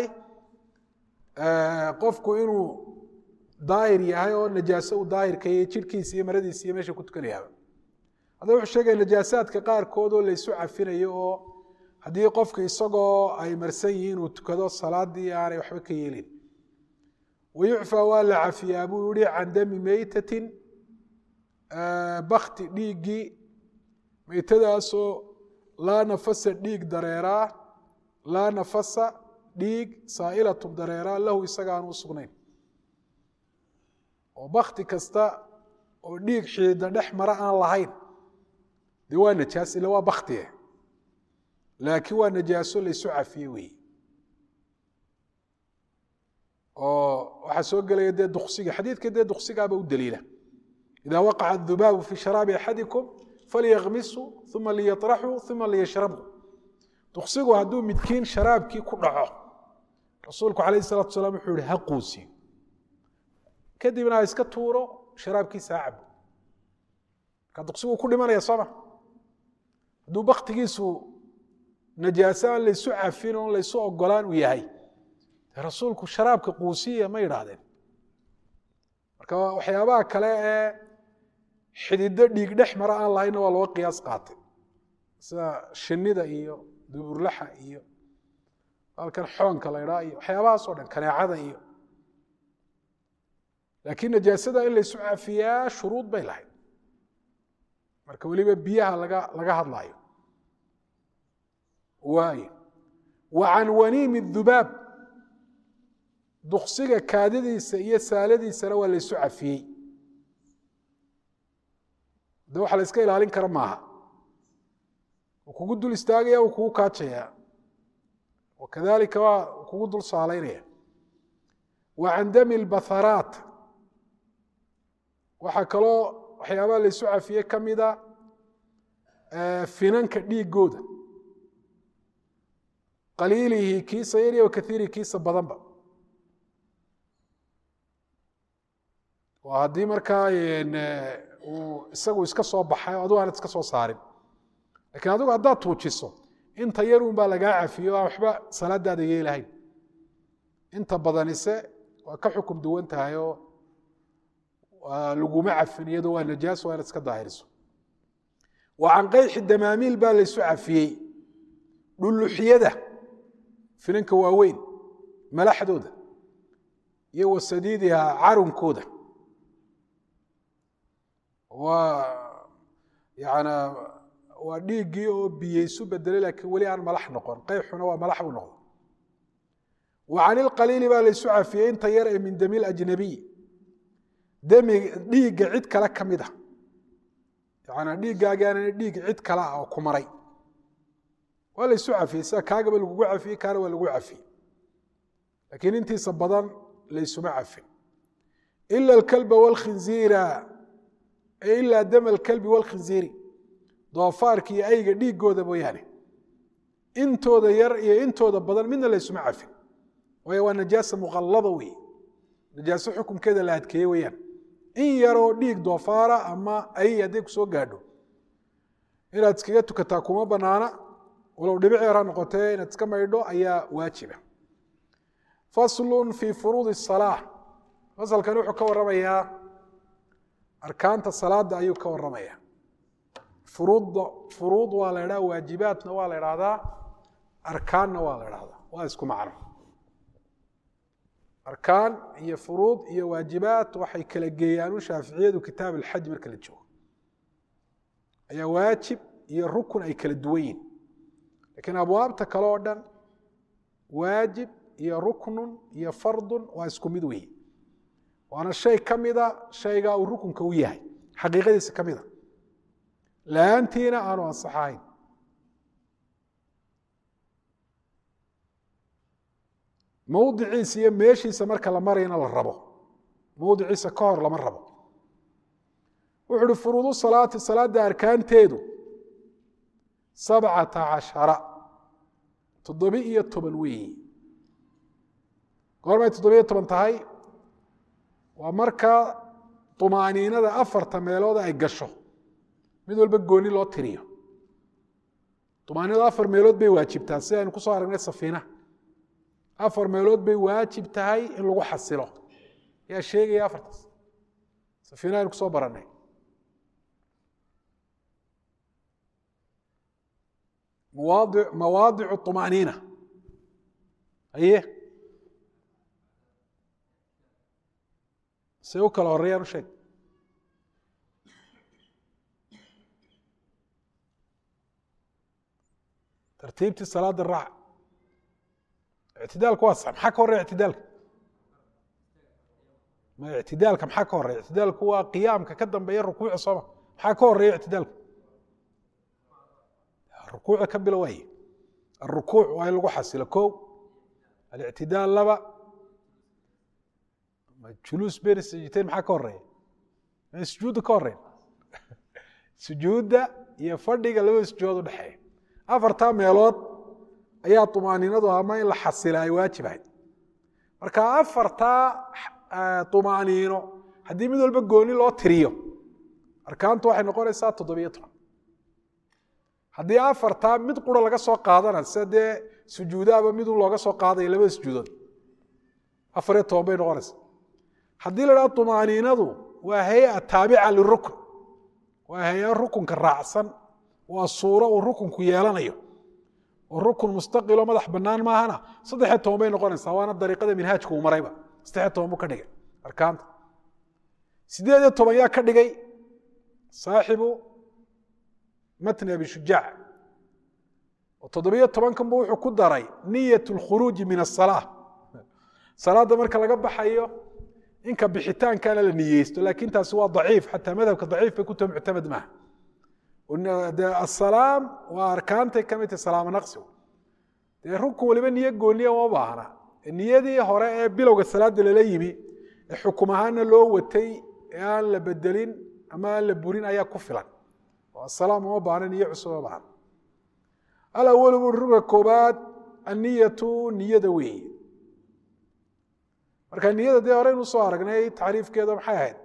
qofku inuu daahir yahay oo najaaso uu daahirka iyo jidhkiisa iyo maradiisa iyo meesha ku tukanayaaba hadda wuxuu sheegaya najaasaadka qaarkood oo laysu cafinayo oo haddii qofku isagoo ay marsan yihiin uu tukado salaadii aanay waxba ka yeelin wayucfaa waa la cafiyaa buu yihi can dami meytatin bakti dhiiggii meytadaasoo laa nafasa dhiig dareeraa laa nafasa dhiig saa'ilatun dareeraa lahu isaga aan u sugnayn oo bakti kasta oo dhiig xiida dhex mara aan lahayn dee waa najaas ila waa baktie laakiin waa najaaso laysu cafiye weeye oo waxaa soo gelaya dee duksiga xadiidka dee duksigaaba u daliila ida waqaca adubaabu fi sharaabi axadikum falyakmisu uma liyaطraxuu uma liyashrabu duksigu hadduu midkiin sharaabkii ku dhaco rasuulku alayh الsalatu salaam wuxuu yihi ha quusiyo kadibna ha iska tuuro sharaabkiisa ha cabo marka duksigu ku dhimanaya sooma hadduu baktigiisu najaaso aan laysu cafin oon laysu ogolaan uu yahay rasuulku sharaabka quusiya ma yidhaahdeen marka waxyaabaha kale ee xidido dhiig dhex mara aan lahaynna waa loo qiyaas qaatay sida shinida iyo duburlaxa iyo halkan xoonka la ydhaa iyo waxyaabahaas o dhan kaneecada iyo laakiin najaasada in laysu cafiyaa shuruud bay lahayd marka weliba biyaha laga laga hadlaayo waayo wa can waniimi dubaab duksiga kaadadiisa iyo saaladiisana waa laysu cafiyey de waxa la iska ilaalin kara maaha uu kugu dul istaagaya uu kugu kaajaya wakadalika waa kugu dul saalaynaya wa can dami lbatharaat waxaa kaloo waxyaabaha laysu cafiyey ka mida finanka dhiigooda qaliilihi kiisa yar iyo wakaiirihi kiisa badanba waa haddii markaa uu isagu iska soo baxay o adigu aanad iska soo saarin lakiin adigu haddaad tuujiso inta yarun baa lagaa cafiyo aan waxba salaadaada yeelahayn inta badanise waa ka xukum duwan tahay oo laguma cafin iyado waa najaas waa inaad iska daahiriso wa can qayxi damaamiil baa laysu cafiyey dhuluxyada finanka waaweyn malaxdooda iyo wasadiidiha carunkooda waa yana waa dhiiggii oo biyeysu bedelay laakiin weli aan malax noqon qayxuna waa malax buu noqdo wa can ilqaliili baa laysu cafiyey inta yar ee min dami lajnabiy demi dhiigga cid kale ka mid a yana dhiiggaagaana dhiig cid kale ah oo ku maray waa laysu cafiyey sida kaagaba lagugu cafiyey kaana waa lagu cafiyey laakiin intiisa badan laysuma cafin ila alkalba wاlkhinziira ilaa dam alkalbi wاlkhinziiri doofaarka iyo ayga dhiigooda mooyaane intooda yar iyo intooda badan midna laysuma cafin waayo waa najaasa muqallada wey najaaso xukumkeeda la adkeeye weyaan in yaroo dhiig doofaara ama ay hadday ku soo gaadho inaad iskaga tukataa kuma banaana walow dhibic yar ha noqotee inaad iska maydho ayaa waajiba faslun fii furuudi الsalaa fasalkan wuxuu ka waramayaa arkaanta salaada ayuu ka waramaya furuud furuud waa la idhaha waajibaatna waa la idhahdaa arkaanna waa la idhahdaa waa isku macno arkaan iyo furuud iyo waajibaat waxay kala geeyaan u shaaficiyadu kitaab alxaj marka la joogo ayaa waajib iyo rukun ay kala duwan yihin lakiin abwaabta kale oo dhan waajib iyo ruknun iyo fardun waa isku mid weeye waana shay ka mida shaygaa uu rukunka u yahay xaqiiqadiisa ka mida la-aantiina aanu ansaxahayn mowdiciisa iyo meeshiisa marka la marayna la rabo mowdiciisa ka hor lama rabo wuxu uhi furuudu salaati salaada arkaanteedu sabcata cashara toddobi iyo toban weeyi goormay toddobiyo toban tahay waa marka طumaaniinada afarta meelood ay gasho mid walba gooni loo tiriyo طumaaniinadu afar meelood bay waajibtaa sida aynu kusoo aragnay safiinaha afar meelood bay waajib tahay in lagu xasilo yaa sheegaya afartaas safiinaha aynu kusoo baranay mawaadi mawaadicu طumaaniina aye say u kala horeeyaan u sheeg tartiibtii salaada raac ictidaalku waa sax maxaa ka horeya ictidaalka ma ictidaalka maxaa ka horeya ictidaalku waa qiyaamka ka dambeeya rukuuca sooma maxaa ka horeya ictidaalka rukuuca ka bilo waaye arukuuc waa in lagu xasilo ko alictidaal laba juluus been sajiteyn maxaa ka horeeya sujuudda ka horeyn sujuudda iyo fadhiga labada sujuudood udhexeeya afartaa meelood ayaa طumaaniinadu ama in la xasila ay waajib ahayd marka afartaa طumaaniino haddii mid walba gooni loo tiriyo arkaantu waxay noqonaysaa toddobiyo toban haddii afartaa mid qura laga soo qaadana sida dee sujuudaaba midun looga soo qaadaya labada sujuudood afariyo toban bay noqonaysaa haddii la dhaha طumaaniinadu waa hay-a taabica lirukn waa hay-a rukunka raacsan waa suuro uu rukunku yeelanayo oo rukun mustaqilo madax banaan maahana saddexiyo toban bay noqonaysaa waana dariiqada minhaajka uu marayba saddexiyo toban buu ka dhigay arkaanta sideed iyo toban yaa ka dhigay saaxibu matni abi shujaac oo toddobiyo tobankan bu wuxuu ku daray niyat اlkhuruuji min aلsalaa salaadda marka laga baxayo inka bixitaankana la niyeysto laakin taasi waa daciif xataa madhabka daciif bay ku taho muctamad maaha asalaam waa arkaantay ka mid tahay salaamo naqsigu dee rukun waliba niyo gooniya uma baahna niyadii hore ee bilowga salaada lala yimi ee xukum ahaana loo watay ee aan la bedelin ama aan la burin ayaa ku filan oo asalaam uma baahna niyo cusub uma baahna alawalu bui ruga koobaad anniyatu niyada weeye marka niyada dee horeynu usoo aragnay tacriifkeeda maxay ahayd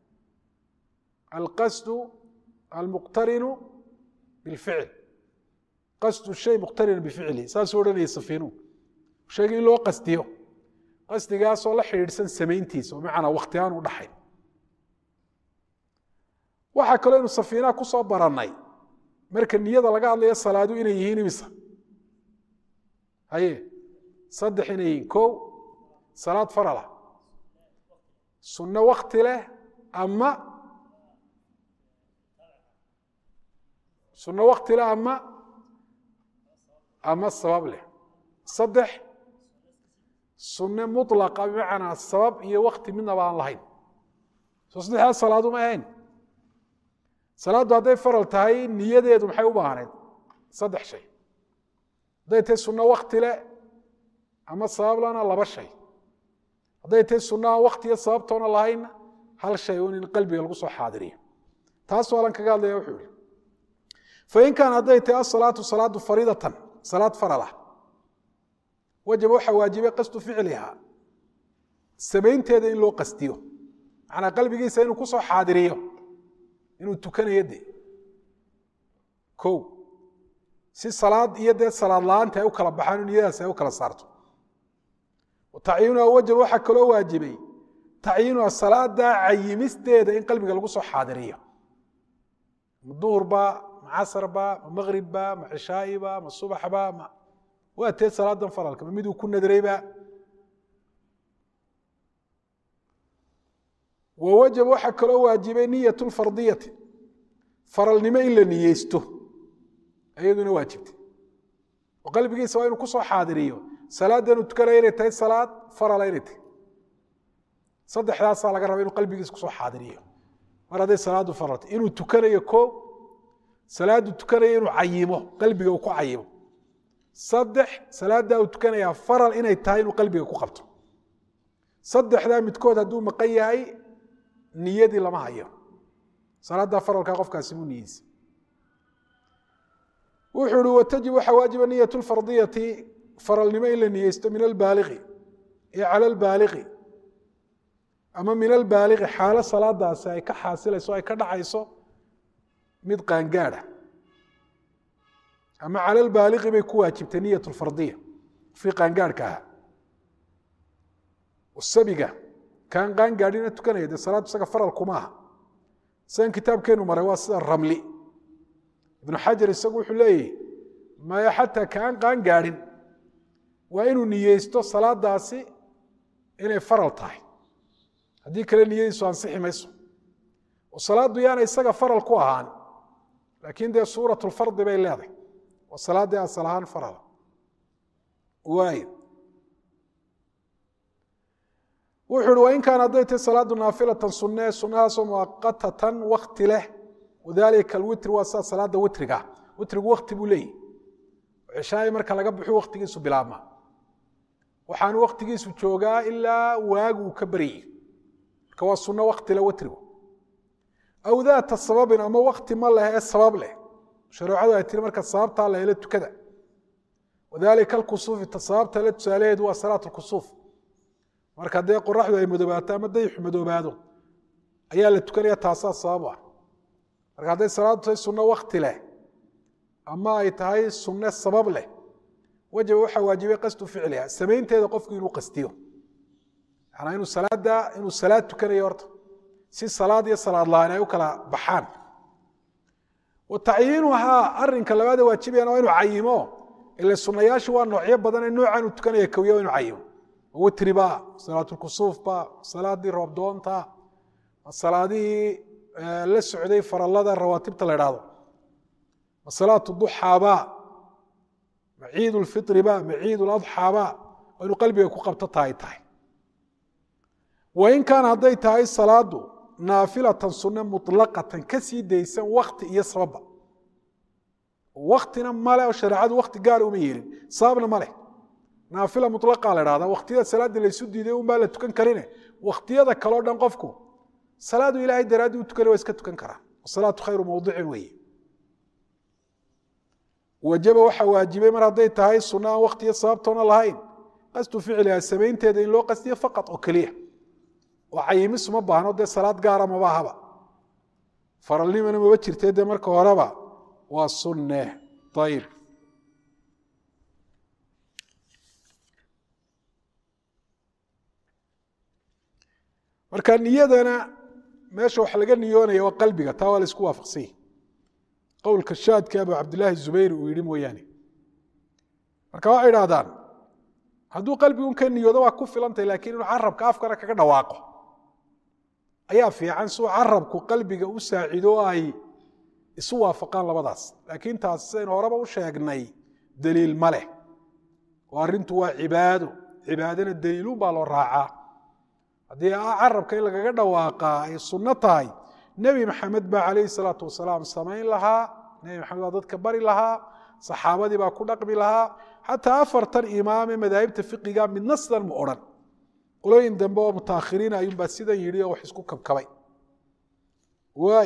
alqasdu almuqtarinu bilficil qasdu shay muqtarina bificli saasuu odhanayay safiinu sheegay in loo qasdiyo qasdigaasoo la xidhiidhsan samayntiisa oo macnaa wakti aan u dhaxayn waxaa kaloo inu safiinaha ku soo barannay marka niyada laga hadlayo salaadu inay yihiin imisa haye saddex inay yihiin kow salaad farala sunno wakti leh ama sunno wakti leh ama ama sabab leh saddex sunne mulaqa bimacnaa sabab iyo wakti midnaba aan lahayn soo saddexdaas salaadu ma ahayn salaaddu hadday faral tahay niyadeedu maxay u baahnayd saddex shay hadday tahay sunno wakti leh ama sabab lana laba shay hadday tahay sunnaha waktiyo sababtoona lahaynna hal shay un in qalbiga lagu soo xaadiriyo taas waalan kaga hadlaya wuxuu yihi fain kaan hadday tahay asalaatu salaadu fariidatan salaad faralah wajaba waxaa waajibay qasdu ficliha samaynteeda in loo qastiyo macnaa qalbigiisa inuu kusoo xaadiriyo inuu tukanayo de ko si salaad iyo dee salaad la-aanta ay u kala baxaan o niyadaas ay u kala saarto tacyiinuha wajaba waxaa kaloo waajibay tacyiinuha salaada cayimisteeda in qalbiga lagu soo xaadiriyo ma duhurba ma casarba ma maqribba ma cishaa'iba ma subaxba ma waa tee salaadan faralka ma miduu ku nadrayba wa wajaba waxaa kaloo waajibay niyat lfardiyati faralnimo in la niyeysto iyaduna waajibtay oo qalbigiisa waa inuu kusoo xaadiriyo salaadanu tukanaya inay tahay salaad farala inay tahay saddexdaasaa laga raba inuu qalbigiisa kusoo xaadiriyo mar hadday salaadu faralta inuu tukanayo ko salaadu tukanaya inuu cayimo qalbiga uu ku cayimo saddex salaaddaa uu tukanayaa faral inay tahay inuu qalbiga ku qabto saddexdaa midkood hadduu maqan yahay niyadii lama hayo salaaddaa faralkaa qofkaasi buu niyeysa wuxuu ihi watajib waxaa waajiba niyat lfardiyati faralnimo in la niyeysto min albaaliqi iyo cala albaaliqi ama min albaaliqi xaalo salaadaasi ay ka xaasilayso ay ka dhacayso mid qaangaadha ama cala albaaliqi bay ku waajibtay niyat lfardiya fii qaangaadhka ahaa sabiga kaan qaangaadhina tukanaya dee salaaddu isaga faral kuma aha sidan kitaabkeenu maray waa sida ramli ibnu xajar isagu wuxuu leeyahy maya xataa kaan qaangaadhin waa inuu niyeysto salaadaasi inay faral tahay haddii kale niyadiisu ansixi mayso oo salaaddu yaana isaga faral ku ahaan laakiin dee suurat lfardi bay leedahay oo salaaddii asal ahaan farala waayo wuxuu uhi wain kaana hadday tahay salaadu naafilatan sunne sunnahaasoo muaqatatan wakti leh wadalika alwitri waa sida salaada witriga witrigu wakti buu leeyahy ceshaai marka laga baxo waktigiisu bilaabma waxaanu waktigiisu joogaa ilaa waagu uu ka baryay marka waa sunno wakti leh witrigu aw daata sababin ama wakti ma leh ee sabab leh shareecadu ay tiri marka sababtaa la helo tukada wadalika alkusuufi ta sababta le tusaalaheedu waa salaat lkusuuf marka dee qoraxdu ay madoobaato ama dayixu madoobaado ayaa la tukanaya taasaa sabab ah marka hadday salaadu tahay sunno wakti leh ama ay tahay sunne sabab leh wajaba waxaa waajibay qasdu ficliha samaynteeda qofku inuu qastiyo manaa inuu salaada inuu salaad tukanayo horta si salaad iyo salaad la-aan ay u kala baxaan wa tacyiinuhaa arinka labaada waajibayana waa inuu cayimo ile sunayaashu waa noocyo badan ee noocaan uu tukanaya kowya waa inu cayimo witriba salaatulkusuufba salaadii roobdoonta salaadihii la socday farallada rawaatibta la idhaahdo ma salaatu duxaaba ma ciid lfiriba ma ciid ladxaaba waa inuu qalbiga ku qabto tahay tahay wain kaana hadday tahay salaadu naafilatan sunne muطlaqatan ka sii daysan wakti iyo sababba waktina male oo shareecadu wakti gaara uma yeelin sababna ma leh naafila mulaqa la dhahda waktiyada salaada laysu diiday unbaa la tukan karine waktiyada kaleo dhan qofku salaadu ilahay daraaddii u tukanay waa iska tukan karaa wasalaatu khayru mawdicin weeye wajaba waxaa waajibay mar hadday tahay sunna aan waktiyo sababtoona lahayn qasdu ficliha samaynteeda in loo qastiyo faqad oo keliya oo cayimis uma baahno dee salaad gaara maba ahaba faralnimana maba jirtee dee marka horeba waa sunne ayib marka niyadana meesha wax laga niyoonaya waa qalbiga taa waa la isku waafaqsanya qowlka shaadka abu cabdillaahi zubayr uu yihi mooyaane marka waxay idhahdaan hadduu qalbigun ka niyoodo waa ku filantay lakiin inuu carabka afkana kaga dhawaaqo ayaa fiican siuu carabku qalbiga u saacido ay isu waafaqaan labadaas laakiin taas sidaynu horeba u sheegnay daliil ma leh oo arrintu waa cibaado cibaadana daliilun baa loo raacaa haddii carabka in lagaga dhawaaqaa ay sunno tahay nebi maxamed baa calayhi salaatu wasalaam samayn lahaa nebi maxamed baa dadka bari lahaa saxaabadii baa ku dhaqmi lahaa xataa afartan imaame madaahibta fiqiga midna sidan ma odhan qolooyin dambe oo mutaakhiriin ayuunbaa sidan yidhi oo wax isku kabkabay waay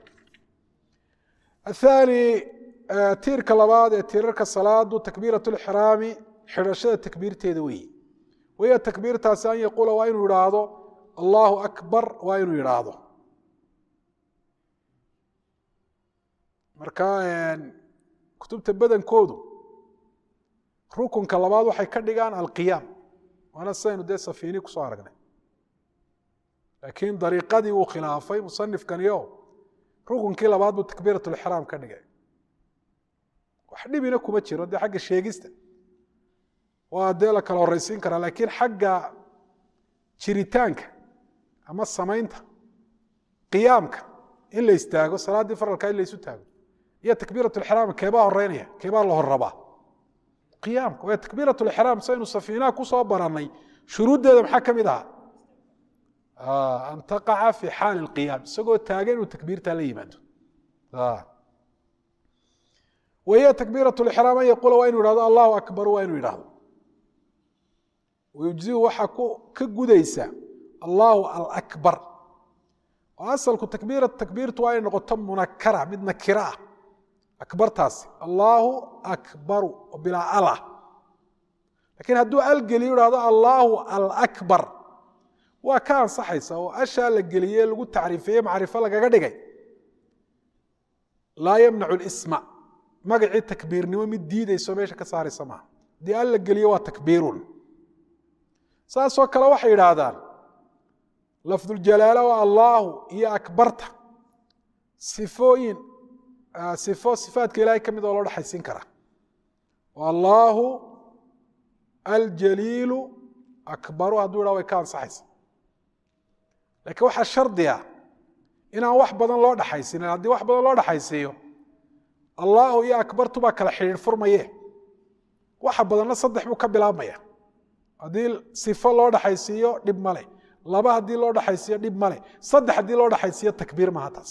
athaani tiirka labaad ee tiirarka salaadu takbiirat lixraami xidhashada takbiirteeda weeye wahiya takbiirtaasi an yaquula waa inuu idhaahdo allahu akbar waa inuu idhaahdo marka kutubta badankoodu rukunka labaad waxay ka dhigaan alqiyaam waana sidaynu dee safiini kusoo aragnay laakiin dariiqadii uu khilaafay musanifkaniyo rukunkii labaad buu takbiirat lixraam ka dhigay wax dhibina kuma jiro dee xagga sheegista waa dee la kala horeysiin karaa laakiin xagga jiritaanka ama samaynta qiyaamka in la istaago salaaddii faralkaa in la isu taago iyo takbiirat lixraam keebaa horeynaya keebaa la horrabaa qiyaamka waa takbiirat lixraam saynu safiinaha kusoo barannay shuruuddeeda maxaa ka mid ahaa an taqaca fi xaali lqiyaam isagoo taagan inuu takbiirtaa la yimaado wahiya takbiirat lixraam an yaquula waa inu yidhahdo allahu akbar waa inuu yidhahdo wayujziu waxaa ka gudaysa allahu alakbar oo asalku takbiira takbiirtu waa inay noqoto munakara mid nakiro ah akbartaasi allaahu akbaru oo bilaa alah lakiin hadduu algeliyo ihahdo allaahu alakbar waa ka ansaxaysa oo ashaa la geliye lagu tacriifeeye macrifo lagaga dhigay laa yamnacu lisma magacii takbiirnimo mid diidayso meesha ka saaraysa maaha haddii al la geliyo waa takbiirun saasoo kale waxay yidhaahdaan lafduljalaala waa allaahu iyo akbarta sifooyin sifo sifaadka ilahay ka mid oo loo dhexaysiin karaa allaahu aljaliilu akbaru hadduu yidhah way ka ansaxaysa laakiin waxaa shardiga inaan wax badan loo dhexaysinin haddii wax badan loo dhexaysiiyo allaahu iyo akbartu baa kala xidhiir furmaye waxa badanna saddex buu ka bilaabmaya haddii sifo loo dhexaysiiyo dhib male laba haddii loo dhexaysiiyo dhib male saddex haddii loo dhexaysiiyo takbiir maha taas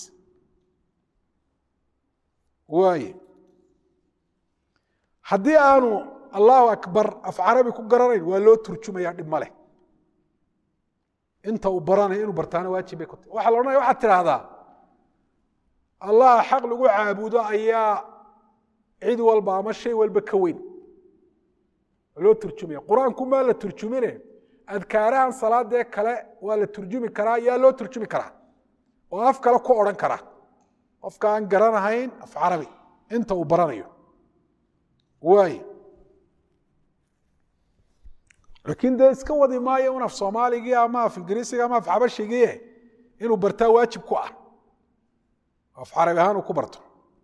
waaye haddii aanu allahu akbar af carabi ku garanayn waa loo turjumaya dhib maleh inta uu baranayo inuu bartaana waajib bay ku tahy waxa la odhanaya waxaad tidhaahdaa allaha xaq lagu caabudo ayaa cid walba ama shay walba ka weyn waa loo turjumaya qur-aanku maa la turjumine adkaarahan salaadee kale waa la turjumi karaa yaa loo turjumi karaa oo af kale ku odhan karaa qofka aan garanahayn af carabi inta uu baranayo waay laakiin dee iska wadi maayo un af soomaaligii ama af ingiriisiga ama af xabashigii inuu bartaa waajib ku ah af carabi ahaan uu ku barto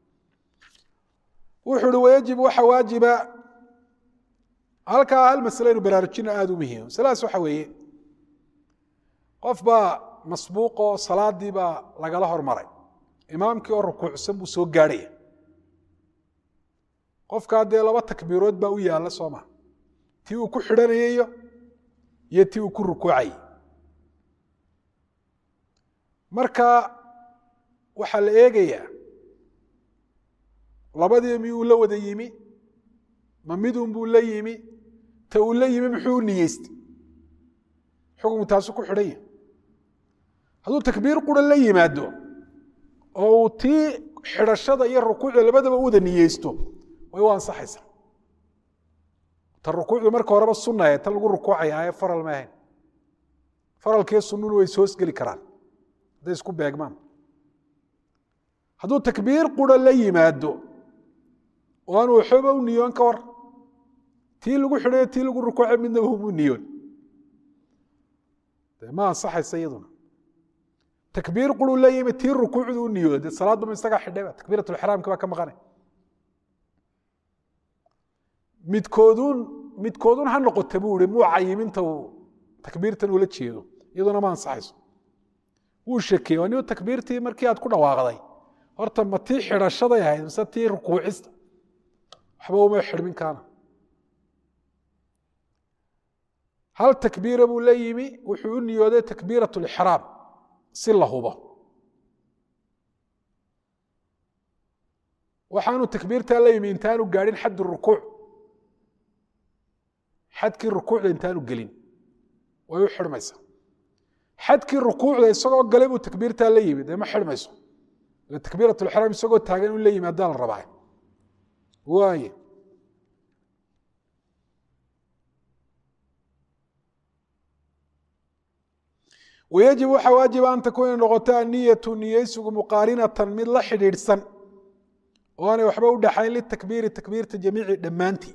wuxuu uhi wayajib waxa waajiba halkaa hal masle inu baraarujino aada u muhiim masaladaas waxa weeye qof baa masbuuqoo salaadii baa lagala hormaray imaamkii oo rukuucsan buu soo gaadhaya qofkaa dee laba takbiirood baa u yaalla soo maa tii uu ku xidhanayayo iyo tii uu ku rukuucayay marka waxaa la eegayaa labadii miyuu la wada yimi ma midun buu la yimi ta uu la yimi muxuu u niyeystay xukunku taasu ku xidhan yahy hadduu takbiir qura la yimaado oo uu tii xidhashada iyo rukuucda labadaba u wada niyeysto way u ansaxaysaa ta rukuucdu marka horeba sunnae tan lagu rukuucaya ee faral ma ahayn faralkii sunnunu way soosgeli karaan hadday isku beegmaan hadduu takbiir qura la yimaado oo aan waxooba u niyoon ka war tii lagu xidhayo tii lagu rukuucay midnaba humu niyoon de ma ansaxaysa iyaduna takbiir quruu la yimi tii rukuucdu u niyooda dee salaaduma isagaa xidhayba takbiiratulixraamki baa ka maqanay midkoodun midkoodun ha noqota buu ihi muu cayiminta uu takbiirtan ula jeedo iyaduna ma ansaxayso wuu shakiyey waa niu takbiirtii markii aad ku dhawaaqday horta ma tii xidhashaday ahayd mise tii rukuucista waxba uma xidhmin kaana hal takbiira buu la yimi wuxuu u niyooday takbiirat lixraam si la hubo waxaanu takbiirtaa la yimi intaanu gaadhin xad rukuuc xadkii rukuucda intaanu gelin way u xidhmaysaa xadkii rukuucda isagoo galay buu takbiirtaa la yimi dee ma xidhmayso ila takbiirat lixraam isagoo taagan uu la yimi haddaa la rabaa waaye wayajib waxaa waajiba an takuuna noqoto aniyatu niyeysigu muqaarinatan mid la xidhiidhsan oo aanay waxba u dhaxayn litakbiiri takbiirta jamiici dhammaantii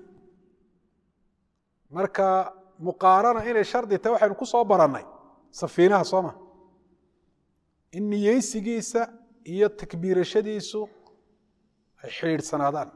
marka muqaarana inay shardi tahay waxaynu ku soo barannay safiinaha sooma in niyeysigiisa iyo takbiirashadiisu ay xidhiidhsanaadaan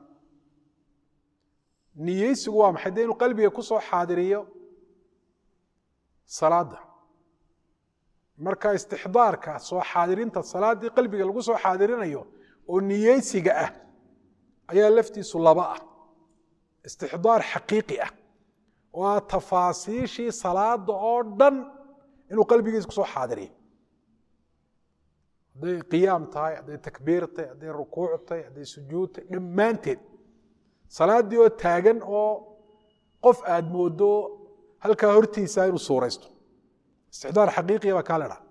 niyeysigu waa maxay dee inuu qalbiga ku soo xaadiriyo salaadda marka istixdaarka soo xaadirinta salaaddii qalbiga lagu soo xaadirinayo oo niyeysiga ah ayaa laftiisu laba ah istixdaar xaqiiqi ah oo ah tafaasiishii salaada oo dhan inuu qalbigiisa kusoo xaadiriyo hadday qiyaam tahay hadday takbiir tahay hadday rukuuc tahay hadday sujuud tahay dhammaanteed salaaddii oo taagan oo qof aad moodo halkaa hortiisa inuu suuraysto istixdaar xaqiiqiya baa kaa ledhaa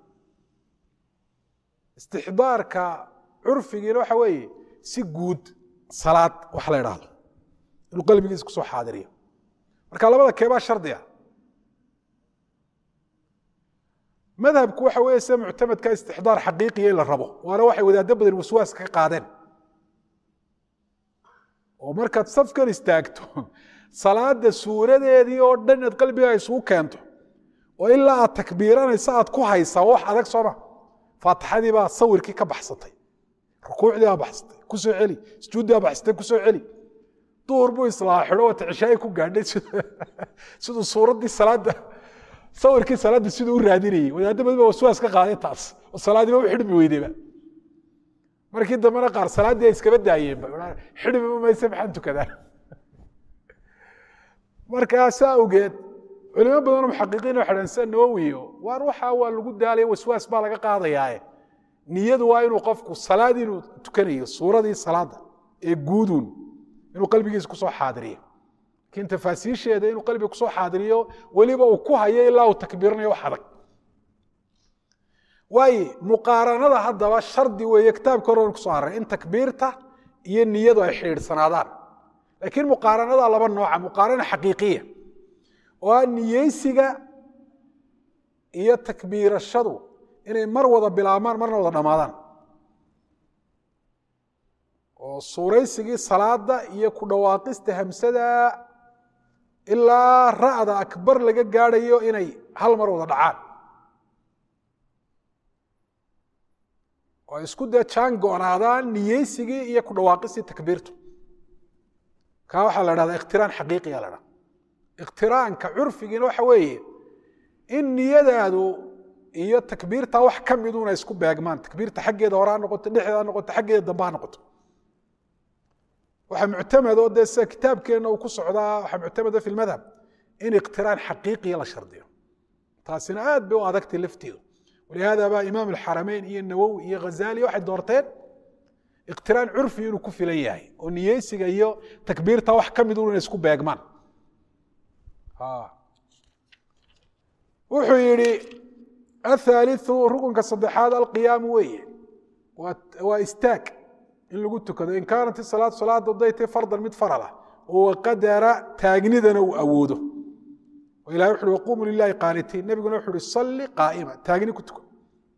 istixdaarka curfigiina waxa weeye si guud salaad wax la idhaahdo inuu qalbigiisa kusoo xaadiriyo marka labada keebaa shardiga madhabku waxa weeye sida muctamadka istixdaar xaqiiqiya in la rabo waana waxay wadaaddo badan waswaas ka qaadeen oo markaad safkan istaagto salaada suuradeedii oo dhan inaad qalbigaa isugu keento oo ilaa aad takbiiranaysa aad ku haysaa wax adag sooma faatixadii baa sawirkii ka baxsatay rukuucdii baa baxsatay ku soo celi sujuuddii baa baxsatay ku soo celi duhur buu islaa xidho wata cishaayi ku gaadhay siduu suuraddii salaadda sawirkii salaadda siduu u raadinayey wadaaddo badan baa waswaas ka qaaday taas oo salaadiiba u xidhmi weydayba markii dambena qaar salaaddii ay iskaba daayeenba xidhmiba mayse maxaan tukadaa markaa saa awgeed culimo badanoo muxaqiqiin waxay dhahan sida nawowiyo waar waxaa waa lagu daalaya waswaas baa laga qaadayaaye niyadu waa inuu qofku salaad inuu tukanayo suuradii salaadda ee guuduun inuu qalbigiisa kusoo xaadiriyo laakiin tafaasiisheeda inuu qalbiga kusoo xaadiriyo weliba uu ku hayo ilaa uu takbiiranayo wax adag waaye muqaaranada haddaba shardi weeye kitaabka hore kusoo haray in takbiirta iyo niyadu ay xidhiidhsanaadaan laakiin muqaaranada laba nooca muqaarana xaqiiqiya oo ah niyeysiga iyo takbiirashadu inay mar wada bilaabmaan marna wada dhammaadaan oo suuraysigii salaada iyo ku dhawaaqista hamsada ilaa ra'da akbar laga gaadhayo inay hal mar wada dhacaan oo isku dee jaan go-naadaan niyeysigii iyo ku dhawaaqistii takbiirtu kaa waxaa la dhahdaa ikhtiraan xaqiiqiya la dhaha ikhtiraanka curfigiina waxa weeye in niyadaadu iyo takbiirta wax ka miduna isku beegmaan takbiirta xaggeeda hore ha noqoto dhexdeeda ha noqoto xaggeeda dambe ha noqoto waxaa muctamad oo dee sida kitaabkeenna uu ku socdaa waxaa muctamada fi lmadhab in ikhtiraan xaqiiqiya la shardiyo taasina aad bay u adagtay lafteedu walihaada baa imaam alxarameyn iyo nawowi iyo ghazali waxay doorteen ikhtiraan curfi inuu ku filan yahay oo niyeysiga iyo takbiirta wax ka midun inay isku beegmaan wuxuu yidhi athaaliu rukunka saddexaad alqiyaamu weeye waa istaag in lagu tukado in kaanat isalaad salaada haday tahay fardan mid farala oo qadara taagnidana uu awoodo oo ilahay wuxu uhi waquumu lilahi qaanitiin nebiguna wuxu uhi salli qaa'ima taagni ku tuko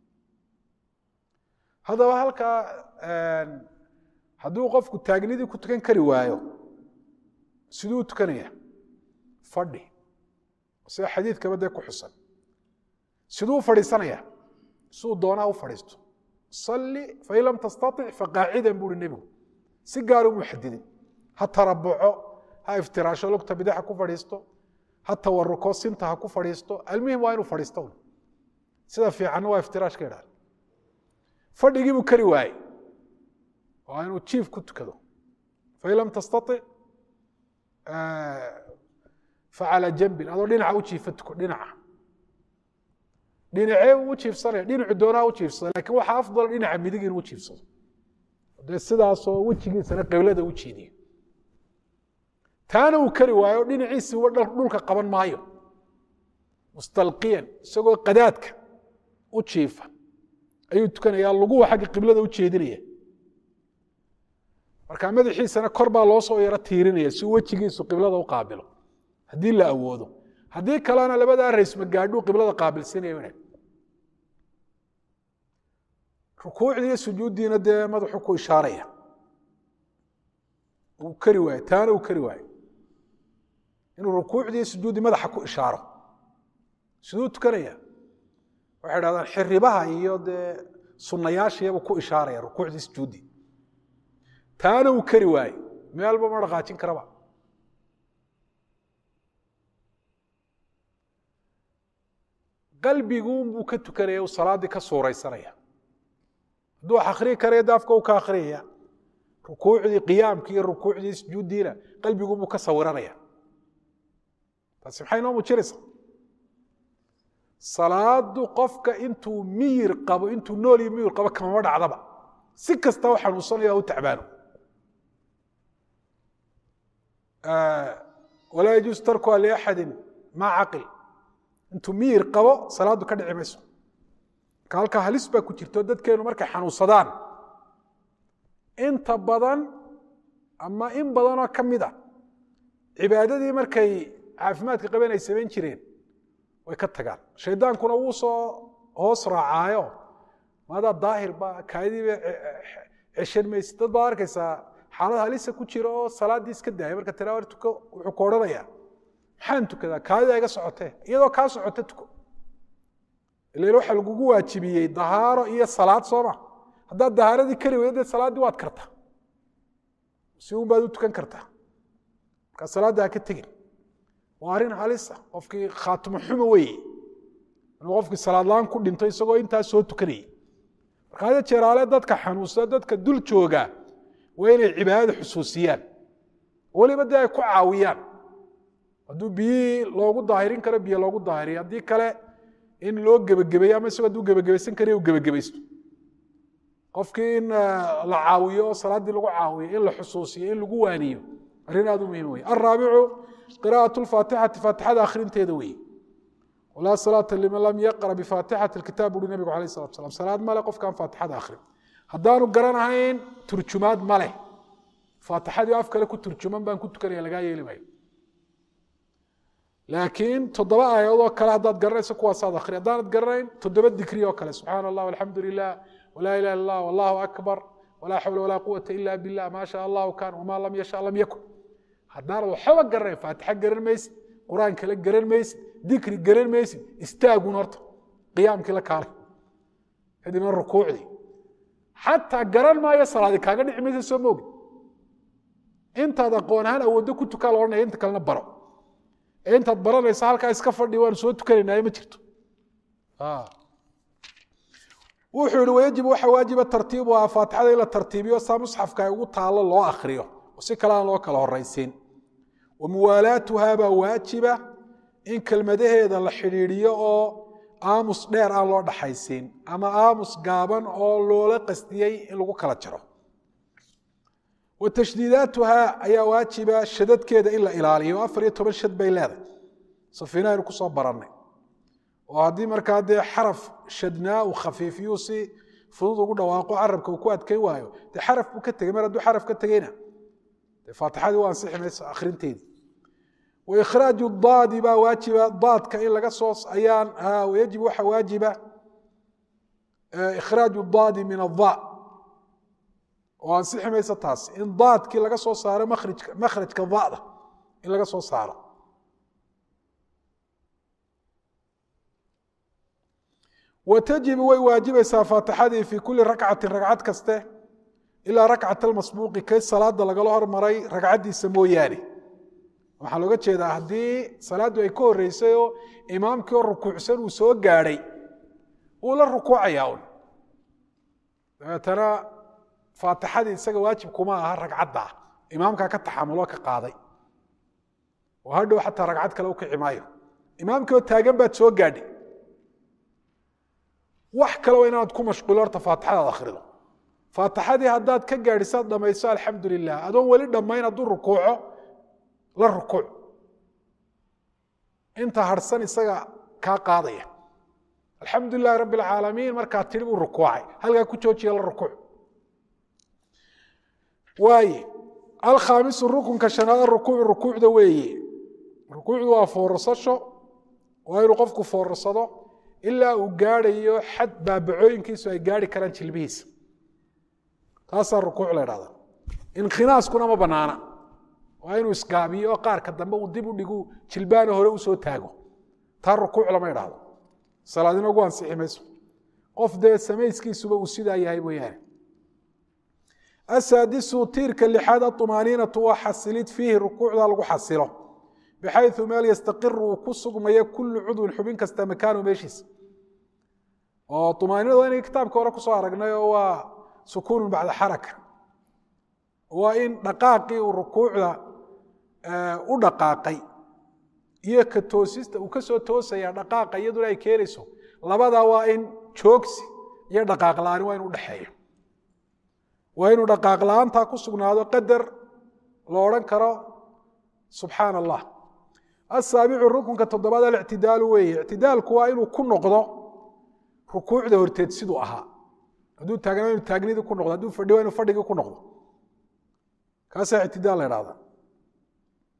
haddaba halkaa hadduu qofku taagnidii ku tukan kari waayo siduu u tukanaya fadhi sida xadiidkaba dee ku xusan siduu u fadhiisanaya siduu doonaa u fadhiisto salli fain lam tastatic faqaacidan buuhi nebigu si gaar umu xadidin ha tarabuco ha iftiraasho lugta bidaxa ku fadhiisto ha tawaruko sinta ha ku fadhiisto almuhim waa inuu fadhiisto sida fiicanna waa iftiraashka idhaha fadhigii buu kari waaye waa inuu jiif ku tukado fain lam tastatic facala jambin adoo dhinaca u jiifa tuko dhinaca dhinacee u jiifsanaya dhinacu doonaa u jiifsada lakin waxaa afdal dhinaca midig inuu jiifsado dee sidaasoo wejigiisana qiblada u jeediyo taana uu kari waayo dhinaciisi dhulka qaban maayo mustalqiyan isagoo qadaadka u jiifa ayuu tukanayaa laguwa xagga qiblada u jeedinaya marka madaxiisana kor baa loo soo yaro tiirinaya si wejigiisu qiblada u qaabilo haddii la awoodo haddii kalena labadaa raysma gaadhuu qiblada qaabilsinaya rukuucdii iyo sujuuddiina dee madaxuu ku ishaaraya uu kari waayo taana uu kari waayo inuu rukuucdii iyo sujuuddii madaxa ku ishaaro siduu tukanaya waxay dhahdaan xiribaha iyo dee sunnayaashiyabuu ku ishaaraya rukuucdii sujuuddii taana uu kari waayo meelba ma dhaqaajin karaba qalbiguunbuu ka tukanaya uu salaaddii ka suuraysanaya hadduu wax akhriyi karaya daafka uu ka akhriyaya rukuucdii qiyaamkii iyo rukuucdii sujuuddiina qalbiguunbuu ka sawiranaya taasi maxay noo muujinaysaa salaadu qofka intuu miyir qabo intuu nool iyo miyir qabo kamama dhacdaba si kasta u xanuunsanaya u tacbaano walaa yajuus tarkuha liaxadin maa caqil intuu miyir qabo salaaddu ka dhici mayso marka halkaa halis baa ku jirto dadkeenu markay xanuunsadaan inta badan ama in badanoo ka mid a cibaadadii markay caafimaadka qaben ay samayn jireen way ka tagaan shaydaankuna wuu soo hoos raacaayo maadaa daahir ba kaadiiba ceshan mayse dad baad arkaysaa xaalad halisa ku jira oo salaaddii iska daaya marka tira tuko wuxuu ku odhanayaa maxaan tukadaa kaadida iga socotee iyadoo kaa socote tuko ilan waxa lagugu waajibiyey dahaaro iyo salaad sooma haddaad dahaaradii kari weydo dee salaaddii waad kartaa si un baad u tukan kartaa markaa salaadda ha ka tegin waa arrin halisa qofkii khaatimo xumo weeye inuu qofkii salaad la-aan ku dhinto isagoo intaas soo tukanayay marka hada jeeraale dadka xanuunsada dadka dul jooga waa inay cibaadada xusuusiyaan weliba dee ay ku caawiyaan hadduu biyihii loogu daahirin karo biyo loogu daahiriyo haddii kale in loo gebagabeeyo ama isagoo hadduu gebagabaysan karayo u gebagabaysto qofkii in la caawiyo oo salaaddii lagu caawiyo in la xusuusiyo in lagu waaniyo arrin aad u muhiim wey alraabicu qira'aة اfaatixati faatixada akhrinteeda weeye walaa salaata liman lam yaqra bifaatixati اkitaab uri nabigu alayh salatu slam salaad male qofkaan faatixada akhrin haddaanu garanahayn turjumaad maleh faatixadii af kale ku turjuman baan ku tukanaya lagaa yeeli maayo laakiin toddoba aayadoodoo kale haddaad garanayso kuwaasaad akhri haddaanad garanayn toddoba dikri oo kale subxaana allah alxamdu lilah walaa ilaha illa allah wallahu akbar walaa xawla walaa quwata ila billah maa sha allahu kan wamaa lam yasha lam yakun haddaanad waxba garanayn faatixa garan maysid qur-aan kale garan maysid dikri garan maysid istaagun horta qiyaamkii la kaalay kadibna rukuucdii xataa garan maayo salaadi kaaga dhici maysa soo moogi intaad aqoon ahaan awooddo ku tukaa la odhanaya inta kalena baro ee intaad baranaysa halkaa iska fadhi waan soo tukanaynaay ma jirto wuxuu yihi wayajib waxa waajiba tartiibuhaa faatixada in la tartiibiyo saa musxafka ay ugu taallo loo akriyo oo si kale aan loo kala horaysiin wa muwaalaatuhaa baa waajiba in kelmadaheeda la xidhiidhiyo oo aamus dheer aan loo dhaxaysiin ama aamus gaaban oo loola qasdiyey in lagu kala jaro wa tashdiidaatuhaa ayaa waajiba shadadkeeda in la ilaaliyo afar iyo toban shad bay leedahay safiina aynu kusoo barannay oo haddii markaa dee xaraf shadnaa uu khafiifiyuu si fudud ugu dhawaaqo carabka uu ku adkayn waayo dee xaraf buu ka tegey mar hadduu xaraf ka tegeyna dee faatixadii waa ansixi mayso akhrinteedii waikhraaju daadi baa waajiba daadka in laga soo ayaan wayajib waxa waajiba ikhraaju daadi min ada oo ansixi mayso taas in daadkii laga soo saaro makrajka makhrajka dada in laga soo saaro wa tajibu way waajibaysaa faatixadii fii kuli rakcatin ragcad kaste ilaa rakcat almasbuuqi kay salaada lagala hormaray ragcaddiisa mooyaane waxaa looga jeedaa haddii salaaddu ay ka horreysay oo imaamkii oo rukuucsan uu soo gaadhay wuu la rukuucayaa un dabeetana faatixadii isaga waajib kuma aha ragcadda ah imaamkaa ka taxamuloo ka qaaday oo hadhow xataa ragcad kale u kici maayo imaamkii oo taagan baad soo gaadhay wax kale waa inaad ku mashquulo horta faatixadaad akhrido faatixadii haddaad ka gaadhisaad dhamayso alxamdu lilah adoon weli dhammayn hadduu rukuuco la rukuuc inta harhsan isaga kaa qaadaya alxamdu lilahi rabbi alcaalamiin markaa tiri buu rukuucay halkaa ku joojiya la rukuuc waaye alkhaamisu rukunka shanaad rukuucu rukuucda weeye rukuucdu waa foorsasho waa inuu qofku foorsado ilaa uu gaadhayo xad baabacooyinkiisu ay gaari karaan jilbihiisa taasaa rukuuc la dhahda inkhinaaskunama ma banaana waa inuu isgaabiyo oo qaarka dambe uu dib u dhigu jilbaana hore usoo taago taa rukuuc lama idhaahdo salaadina ugu ansixi mayso qof dee samayskiisuba uu sidaa yahay mooyaane asaadisu tiirka lixaad aطumaaniinatu waa xasilid fiihi rukuucda lagu xasilo bxayu meel yastaqiru uu ku sugmayo kulu cudwin xubin kasta makaanu meeshiisa oo umaaniinada inay kitaabka hore kusoo aragnay oo waa sukuunu bacda xaraka waa in dhaqaaqii uu rukuucda u dhaqaaqay iyo ka toosista uu kasoo toosaya dhaqaaqa iyaduna ay keenayso labadaa waa in joogsi iyo dhaqaaq la-aani waa in udhexeeyo waa inuu dhaqaaq la-aantaa ku sugnaado qadar la odhan karo subxaan allah asaabicu rukunka toddobaad alictidaalu weeye ictidaalku waa inuu ku noqdo rukuucda horteed siduu ahaa hadduu taagnaa inu taagnidii ku noqdo hadduu fadhi waa inu fadhigii ku noqdo kaasaa ictidaal la idhahda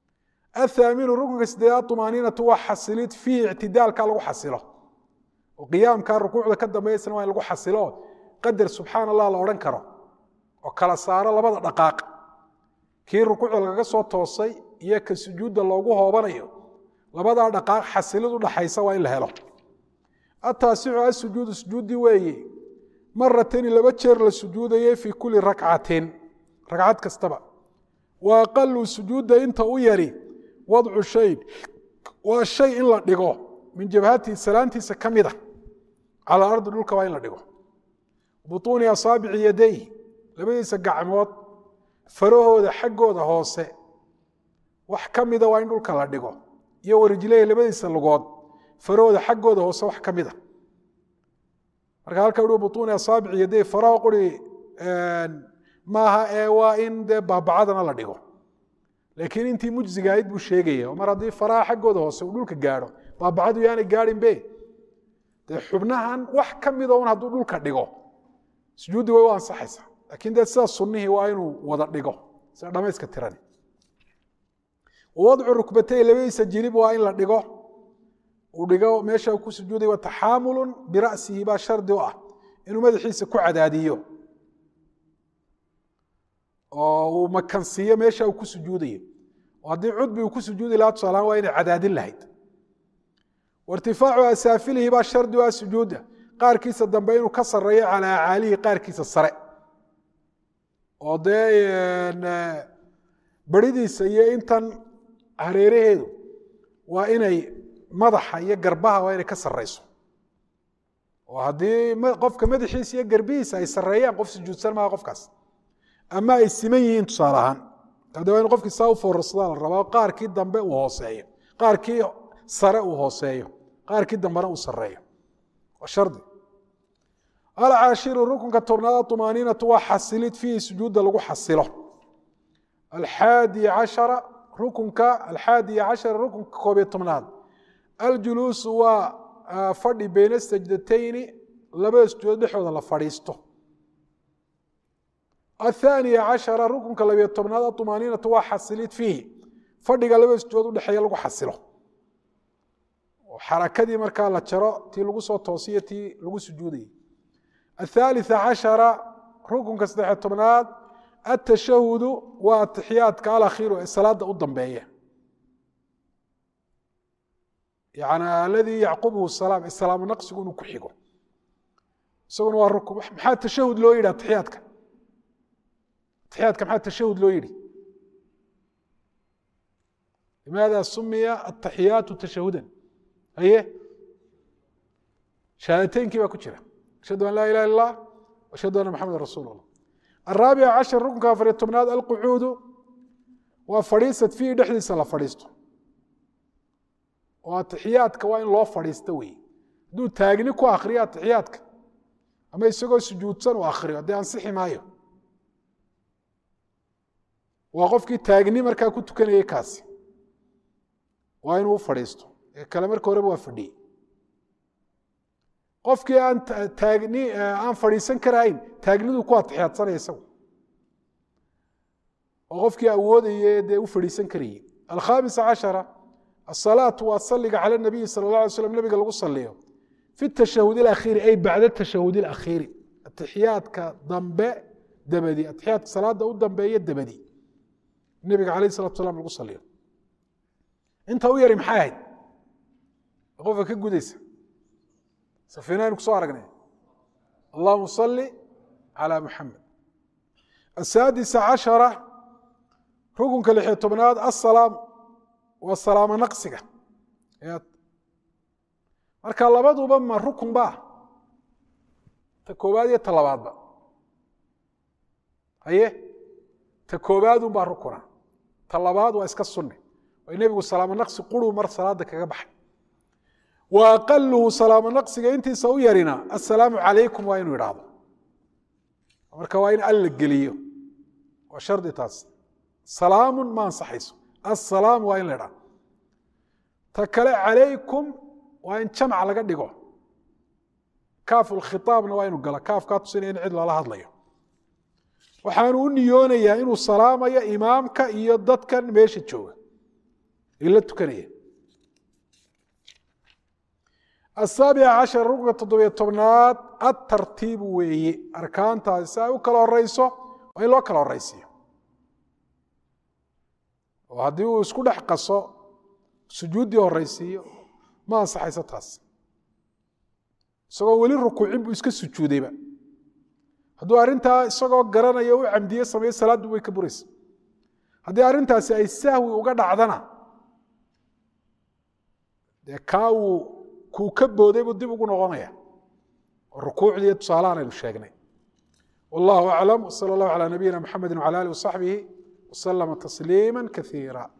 athaaminu rukunka sideedaad tumaaniinatu waa xasilid fiihi ictidaalka lagu xasilo oo qiyaamka rukuucda ka dambeysana waa in lagu xasilo qadar subxaan allah la odhan karo oo kala saaro labada dhaqaaq kii rukuucda lagaga soo toosay iyo ka sujuudda loogu hoobanayo labadaa dhaqaaq xasilid u dhaxaysa waa in la helo ataasicu asujuudu sujuudi weeye maratani laba jeer la sujuudayey fii kulli rakcatin ragcad kastaba wa aqalu sujuudda inta u yari wadcu shay waa shay in la dhigo min jabhatihi salaantiisa ka mida cala ardi dhulka waa in la dhigo butuuni asaabici yadayh labadiisa gacmood farahooda xaggooda hoose wax ka mida waa in dhulka la dhigo iyo warijlehi labadiisa lugood farahooda xaggooda hoose wax ka mida marka halka u butuuni asaabici yadayh faraha quri maaha ee waa in dee baabacadana la dhigo laakiin intii mujziga ahayd buu sheegaya mar haddii faraha xaggooda hoose uu dhulka gaadho baabacadu yaanay gaadhin be dee xubnahan wax ka mida un hadduu dhulka dhigo sujuuddi way u ansaxaysaa laakiin dee sidaa sunnihii waa inuu wada dhigo sida dhamayska tirani wadcu rukbatay labadiisa jilib waa in la dhigo uu dhigo meesha ku sujuuday wa taxaamulun bira'sihi baa shardi u ah inuu madaxiisa ku cadaadiyo oo uu makansiiyo meesha uu ku sujuudayo oo haddii cudbi uu ku sujuudi lahaa tusaalahaan waa inay cadaadin lahayd wairtifaacu asaafilihi baa shardi u ah sujuudda qaarkiisa dambe inuu ka sareeyo calaa acaalihi qaarkiisa sare oo dee beridiisa iyo intan hareeraheedu waa inay madaxa iyo garbaha waa inay ka sareyso oo haddii qofka madaxiisa iyo garbihiisa ay sareeyaan qof sujuudsan maaha qofkaas ama ay siman yihiin tusaale ahaan hadda waa in qofkii saa u foorarsadaa la rabaa qaarkii dambe uu hooseeyo qaarkii sare uu hooseeyo qaarkii dambena uu sareeyo waa shardi alcaashiru rukunka tobnaad tumaaniinatu waa xasilid fiihi sujuudda lagu xasilo alxaadi cashara rukunka alxaadiya cashara rukunka koob iyo tobnaad aljuluusu waa fadhi beyna sajdatayni labada sujuudood dhexooda la fadhiisto aلثaaniya cashara rukunka labiyo tobnaad aطumaaniinatu waa xasilid fiihi fadhiga labada sujuudood udhexeeya lagu xasilo xarakadii markaa la jaro tii lagu soo toosiyo tii lagu sujuudayay aلثaaliثa cashara rukunka saddexiyo tobnaad atashahudu waa atixiyaadka alakhiiru ee salaada u dambeeya yani aladii yacqubhu salaam ee salaamu naqsigu inuu ku xigo isaguna waa rukun maxaa tashahud loo yidhi atixiyaadka atixiyaadka maxaa tashahud loo yidhi limaada sumiya ataxiyaatu tashahudan haye shahaadateynkii baa ku jira ashhadu an laa ilaha illa allah ashhadu anna maxameda rasuul allah araabica cashar rukunka afariyo tobnaad alqucuudu waa fadhiisad fiihi dhexdiisa la fadhiisto oo atixiyaadka waa in loo fadhiisto wey hadduu taagni ku akriyo atixiyaadka ama isagoo sujuudsan u akriyo dee ansixi maayo waa qofkii taagni markaa ku tukanayay kaasi waa inuu u fadhiisto ee kale marka horeba waa fadhiyey qofkii aan taagni aan fadhiisan karahayn taagnidu ku atixiyaadsanaya isagu oo qofkii awoodaye dee u fadhiisan karayey alkhaamisa cashara asalaatu waa saliga cala nabiyi sala اllah alay slam nabiga lagu saliyo fi tashahud اlakhiiri ay bacda tashahud اlakhiiri atixiyaadka dambe dabadi atixiyaadka salaada u dambeeya dabadi nebiga alayh salatu salam lagu saliyo inta u yari maxay ahayd qofka ka gudaysa safiinaynu kusoo aragnay allahuma sali calى muxamed asaadisa cashara rukunka lixiyo tobnaad asalaam waa salaamo naqsiga marka labaduba ma rukun ba ta koobaad iyo ta labaadba haye ta koobaadun baa rukuna ta labaad waa iska sunne way nebigu salaamo naqsi quruu mar salaada kaga baxay wa aqaluhu salaamo naqsiga intiisa u yarina assalaamu calaykum waa inuu idhaahdo marka waa in alla geliyo waa shardi taas salaamun ma ansaxayso assalaamu waa in la idhahdo ta kale calaykum waa in jamc laga dhigo kaafu lkhitaabna waa inuu gala kaafkaa tusinaya in cid lala hadlayo waxaanu u niyoonayaa inuu salaamayo imaamka iyo dadkan meesha jooga ay la tukanayeen asaabica cashar ruknka toddobiyo tobnaad atartiibu weeye arkaantaasi si ay u kala horeyso waa in loo kala horeysiiyo oo haddii uu isku dhex qaso sujuuddii horeysiiyo ma ansaxayso taas isagoo weli rukuucin buu iska sujuudayba hadduu arrintaa isagoo garanaya u camdiye sameeyo salaaddu way ka buraysa haddii arrintaasi ay sahwi uga dhacdana dee kaa uu kuu ka booday buu dib ugu noqonaya oo rukuucdiiyo tusaalahan aynu sheegnay wallahu aclam wsala allahu calaa nabiyina mxamedi wcala alih wasaxbihi waslama tasliima kaiira